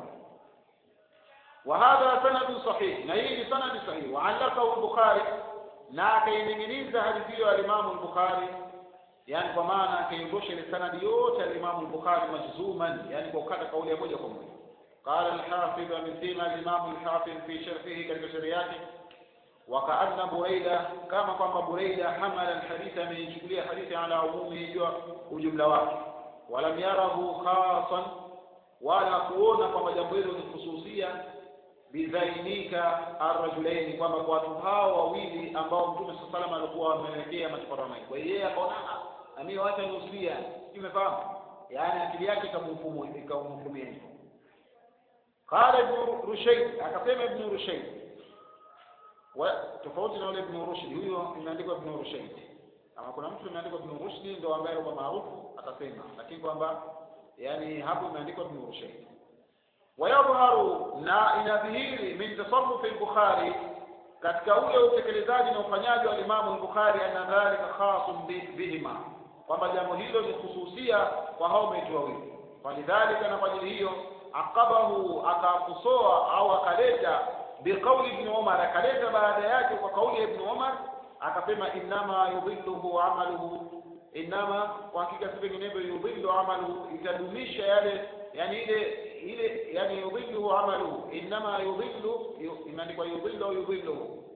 وهذا سند صحيح na hii ni sanadi sahihi وعلقه البخاري na akaining'iniza hadithi hiyo alimamu al-Bukhari yani kwa maana akaiondosha ile sanadi yote alimamu al-Bukhari majzuman yani kwa ukata kauli ya moja kwa moja قال الحافظ amesema alimamu al-Hafiz fi sharhihi katika sharhi yake وكأن بريدة كما قام بريدة حمل الحديث من يشكلية حديث على عمومه وجملة واحد ولم يره خاصا ولا كون كما جنبه خصوصية bidhainika arrajulaini kwamba kwa watu hao wawili ambao mtume saa salam alikuwa amewekea machaparana kwa hiyo yeye akaona na mimi wacha nusia umefahamu yaani akili yake ikamhukumu ikamhukumia hivyo qala ibn rushayd akasema ibn rushayd wa tofauti na yule ibn rushd huyo imeandikwa ibn rushayd ama kuna mtu imeandikwa ibn rushd ndio ambaye kwa maarufu atasema lakini kwamba yani hapo imeandikwa ibn rushayd ويظهر na inadhihiri min tasarrufi al-Bukhari katika ule utekelezaji na ufanyaji wa Imam al-Bukhari anna dhalika khasun bihima kwamba jambo hilo ni hususia kwa hao maitu wawili falidhalika na kwa ajili hiyo akabahu akakusoa au akaleta biqauli ibn Umar akaleta baada yake kwa kauli ya ibn Umar akasema innama yudhilluhu amaluhu innama kwa hakika si vinginevyo yudhillu amaluhu itadumisha yale yani ile ile yani yudhilluhu amaluhu innama yudhillu imeandikwa yudhillu au yudhilluhu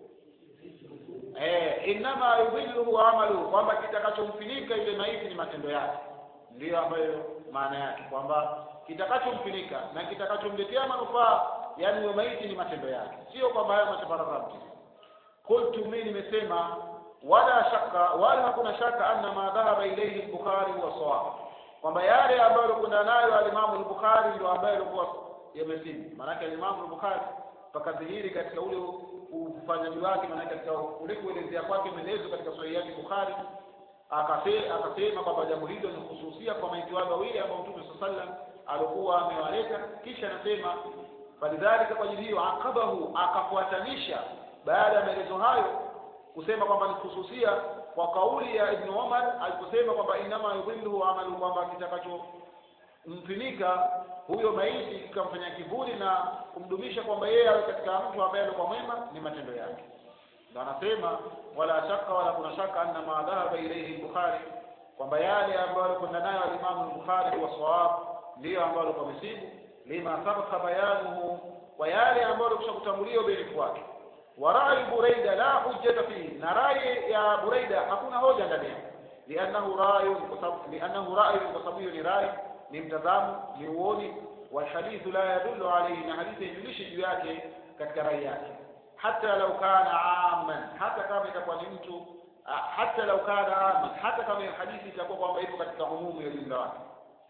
eh innama yudhilluhu amaluhu kwamba kitakachomfinika ile maiti ni matendo yake ndiyo ambayo maana yake kwamba kitakachomfinika na kitakachomletea manufaa yani hiyo maiti ni matendo yake sio kwamba hayo matabarakati qultu mimi nimesema wala shaka wala hakuna shaka anna ma dhahaba ilayhi al-bukhari huwa sawab kwamba yale ambayo alikwenda nayo alimamu al-Bukhari ndio ambayo alikuwa yamesimu. Maanake alimamu al-Bukhari pakadhihiri katika ule ufanyaji wake, maanake katika ule kuelezea kwake maelezo katika sahihi yake Bukhari akasema kwamba jambo hilo ni hususia kwa maiti wale wawili ambao Mtume sallallahu alaihi wasallam alikuwa amewaleta, kisha anasema falidhalika, kwa ajili hiyo akabahu, akafuatanisha baada ya maelezo hayo kusema kwamba ni hususia kwa kauli ya Ibn Umar aliposema kwamba inama yudhilluhu amalu, kwamba kitakachomfinika huyo maiti kikamfanya kivuli na kumdumisha kwamba yeye awe katika mtu ambaye alikuwa mwema ni matendo yake. Ndio anasema wala shaka wala kuna shaka anna ma dhahaba ilayhi al-Bukhari, kwamba yale ambayo alikwenda nayo al-Imam al-Bukhari wa sawab ndiyo ambayo alikuwa mesibu lima sabaka bayanuhu, kwa yale ambayo alikusha kutangulia ubunifu wake warai Buraida la hujjata fihi, na rai ya Buraida hakuna hoja ndani yake, liannahu rayun, kwa sababu liannahu rayun, kwa sababu hiyo ni rai, ni mtazamo, ni uoni walhadithu la yadullu alayhi na hadithi haijulishi juu yake katika rai yake hata lau kana aman hata kama itakuwa ni mtu hata lau kana aman hata kama hiyo hadithi itakuwa kwamba ipo katika umumu ya jumla wake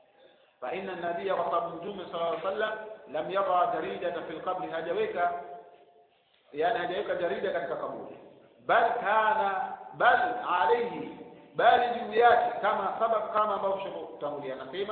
fa inna nabiyya kwa sababu mtume sallallahu alaihi wasallam lam yadha jaridata fil qabri hajaweka yani hajaweka jarida katika kaburi bal kana bal alayhi bali juu yake kama sabab kama ambavyo shakutangulia anasema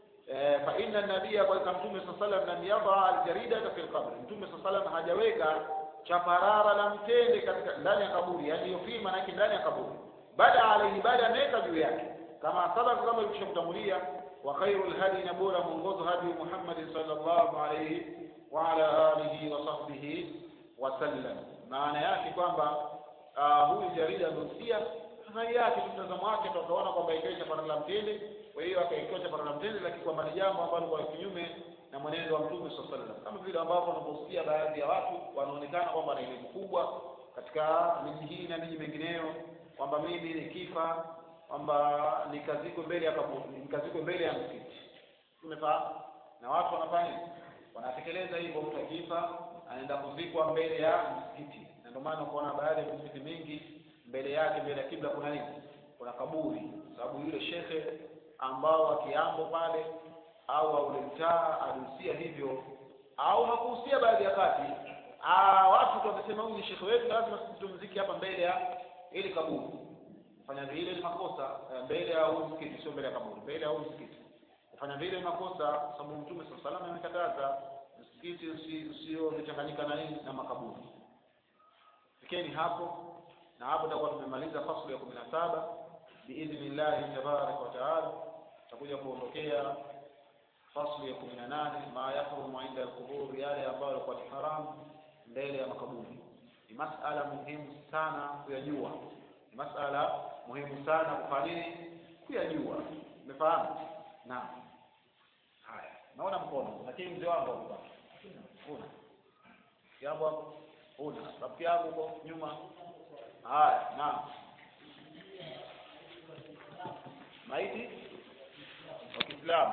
fa inna nabiyya kwa mtume sallallahu alaihi wasallam lam yadha aljaridata fil qabri mtume sallallahu alaihi wasallam hajaweka chaparara la mtende katika ndani ya kaburi yani hiyo fima na ndani ya kaburi bada alayhi bali ameweka juu yake kama sabab kama ilivyokutangulia wa khairul hadi na bora mwongozo hadi Muhammad sallallahu alayhi wa ala alihi wa sahbihi wa sallam maana yake kwamba huyu jarida amehusia rai yake mtazamo wake tukaona kwamba ikaisha para la mtende kwa hiyo akaikosha para la mtende lakini kwamba ni jambo ambalo kwa kinyume na mwenendo wa mtume sallallahu alaihi wasallam kama vile ambavyo wanaposikia baadhi ya watu wanaonekana kwamba na elimu kubwa katika miji hii na miji mingineyo kwamba mimi nikifa kwamba nikazikwe mbele ya kaburi nikazikwe mbele ya msikiti umefahamu na watu wanafanya wanatekeleza hivyo mtu akifa anaenda kuzikwa mbele ya msikiti na ndio maana kuona baadhi ya misikiti mingi mbele yake mbele ya kibla kuna nini kuna kaburi sababu yule shekhe ambao akiambo pale au ule mtaa alihusia hivyo au hakuhusia baadhi ya kati ah watu wamesema huyu ni shekhe wetu lazima sisi tumziki hapa mbele ya ili kaburi kufanya vile ni makosa mbele ya huu msikiti sio mbele ya kaburi mbele ya huu msikiti kufanya vile ni makosa sababu mtume sallallahu alaihi wasallam amekataza msikiti usio vichanganyika na nini na makaburi fikeni hapo na hapo tutakuwa tumemaliza fasli ya kumi na saba biidhnillahi tabaraka wa taala tutakuja kuondokea fasli ya kumi na nane ma yahrumu inda alqubur yale ambayo yalikuwa ni haramu mbele ya makaburi ni masala muhimu sana kuyajua ni masala muhimu sana kufanya nini kuyajua umefahamu naam haya naona mkono lakini mzee wangu hapo una jambo hapo una rafiki yangu huko nyuma haya naam maiti wa Kiislamu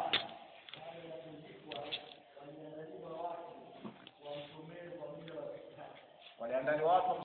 waliandaliwa watu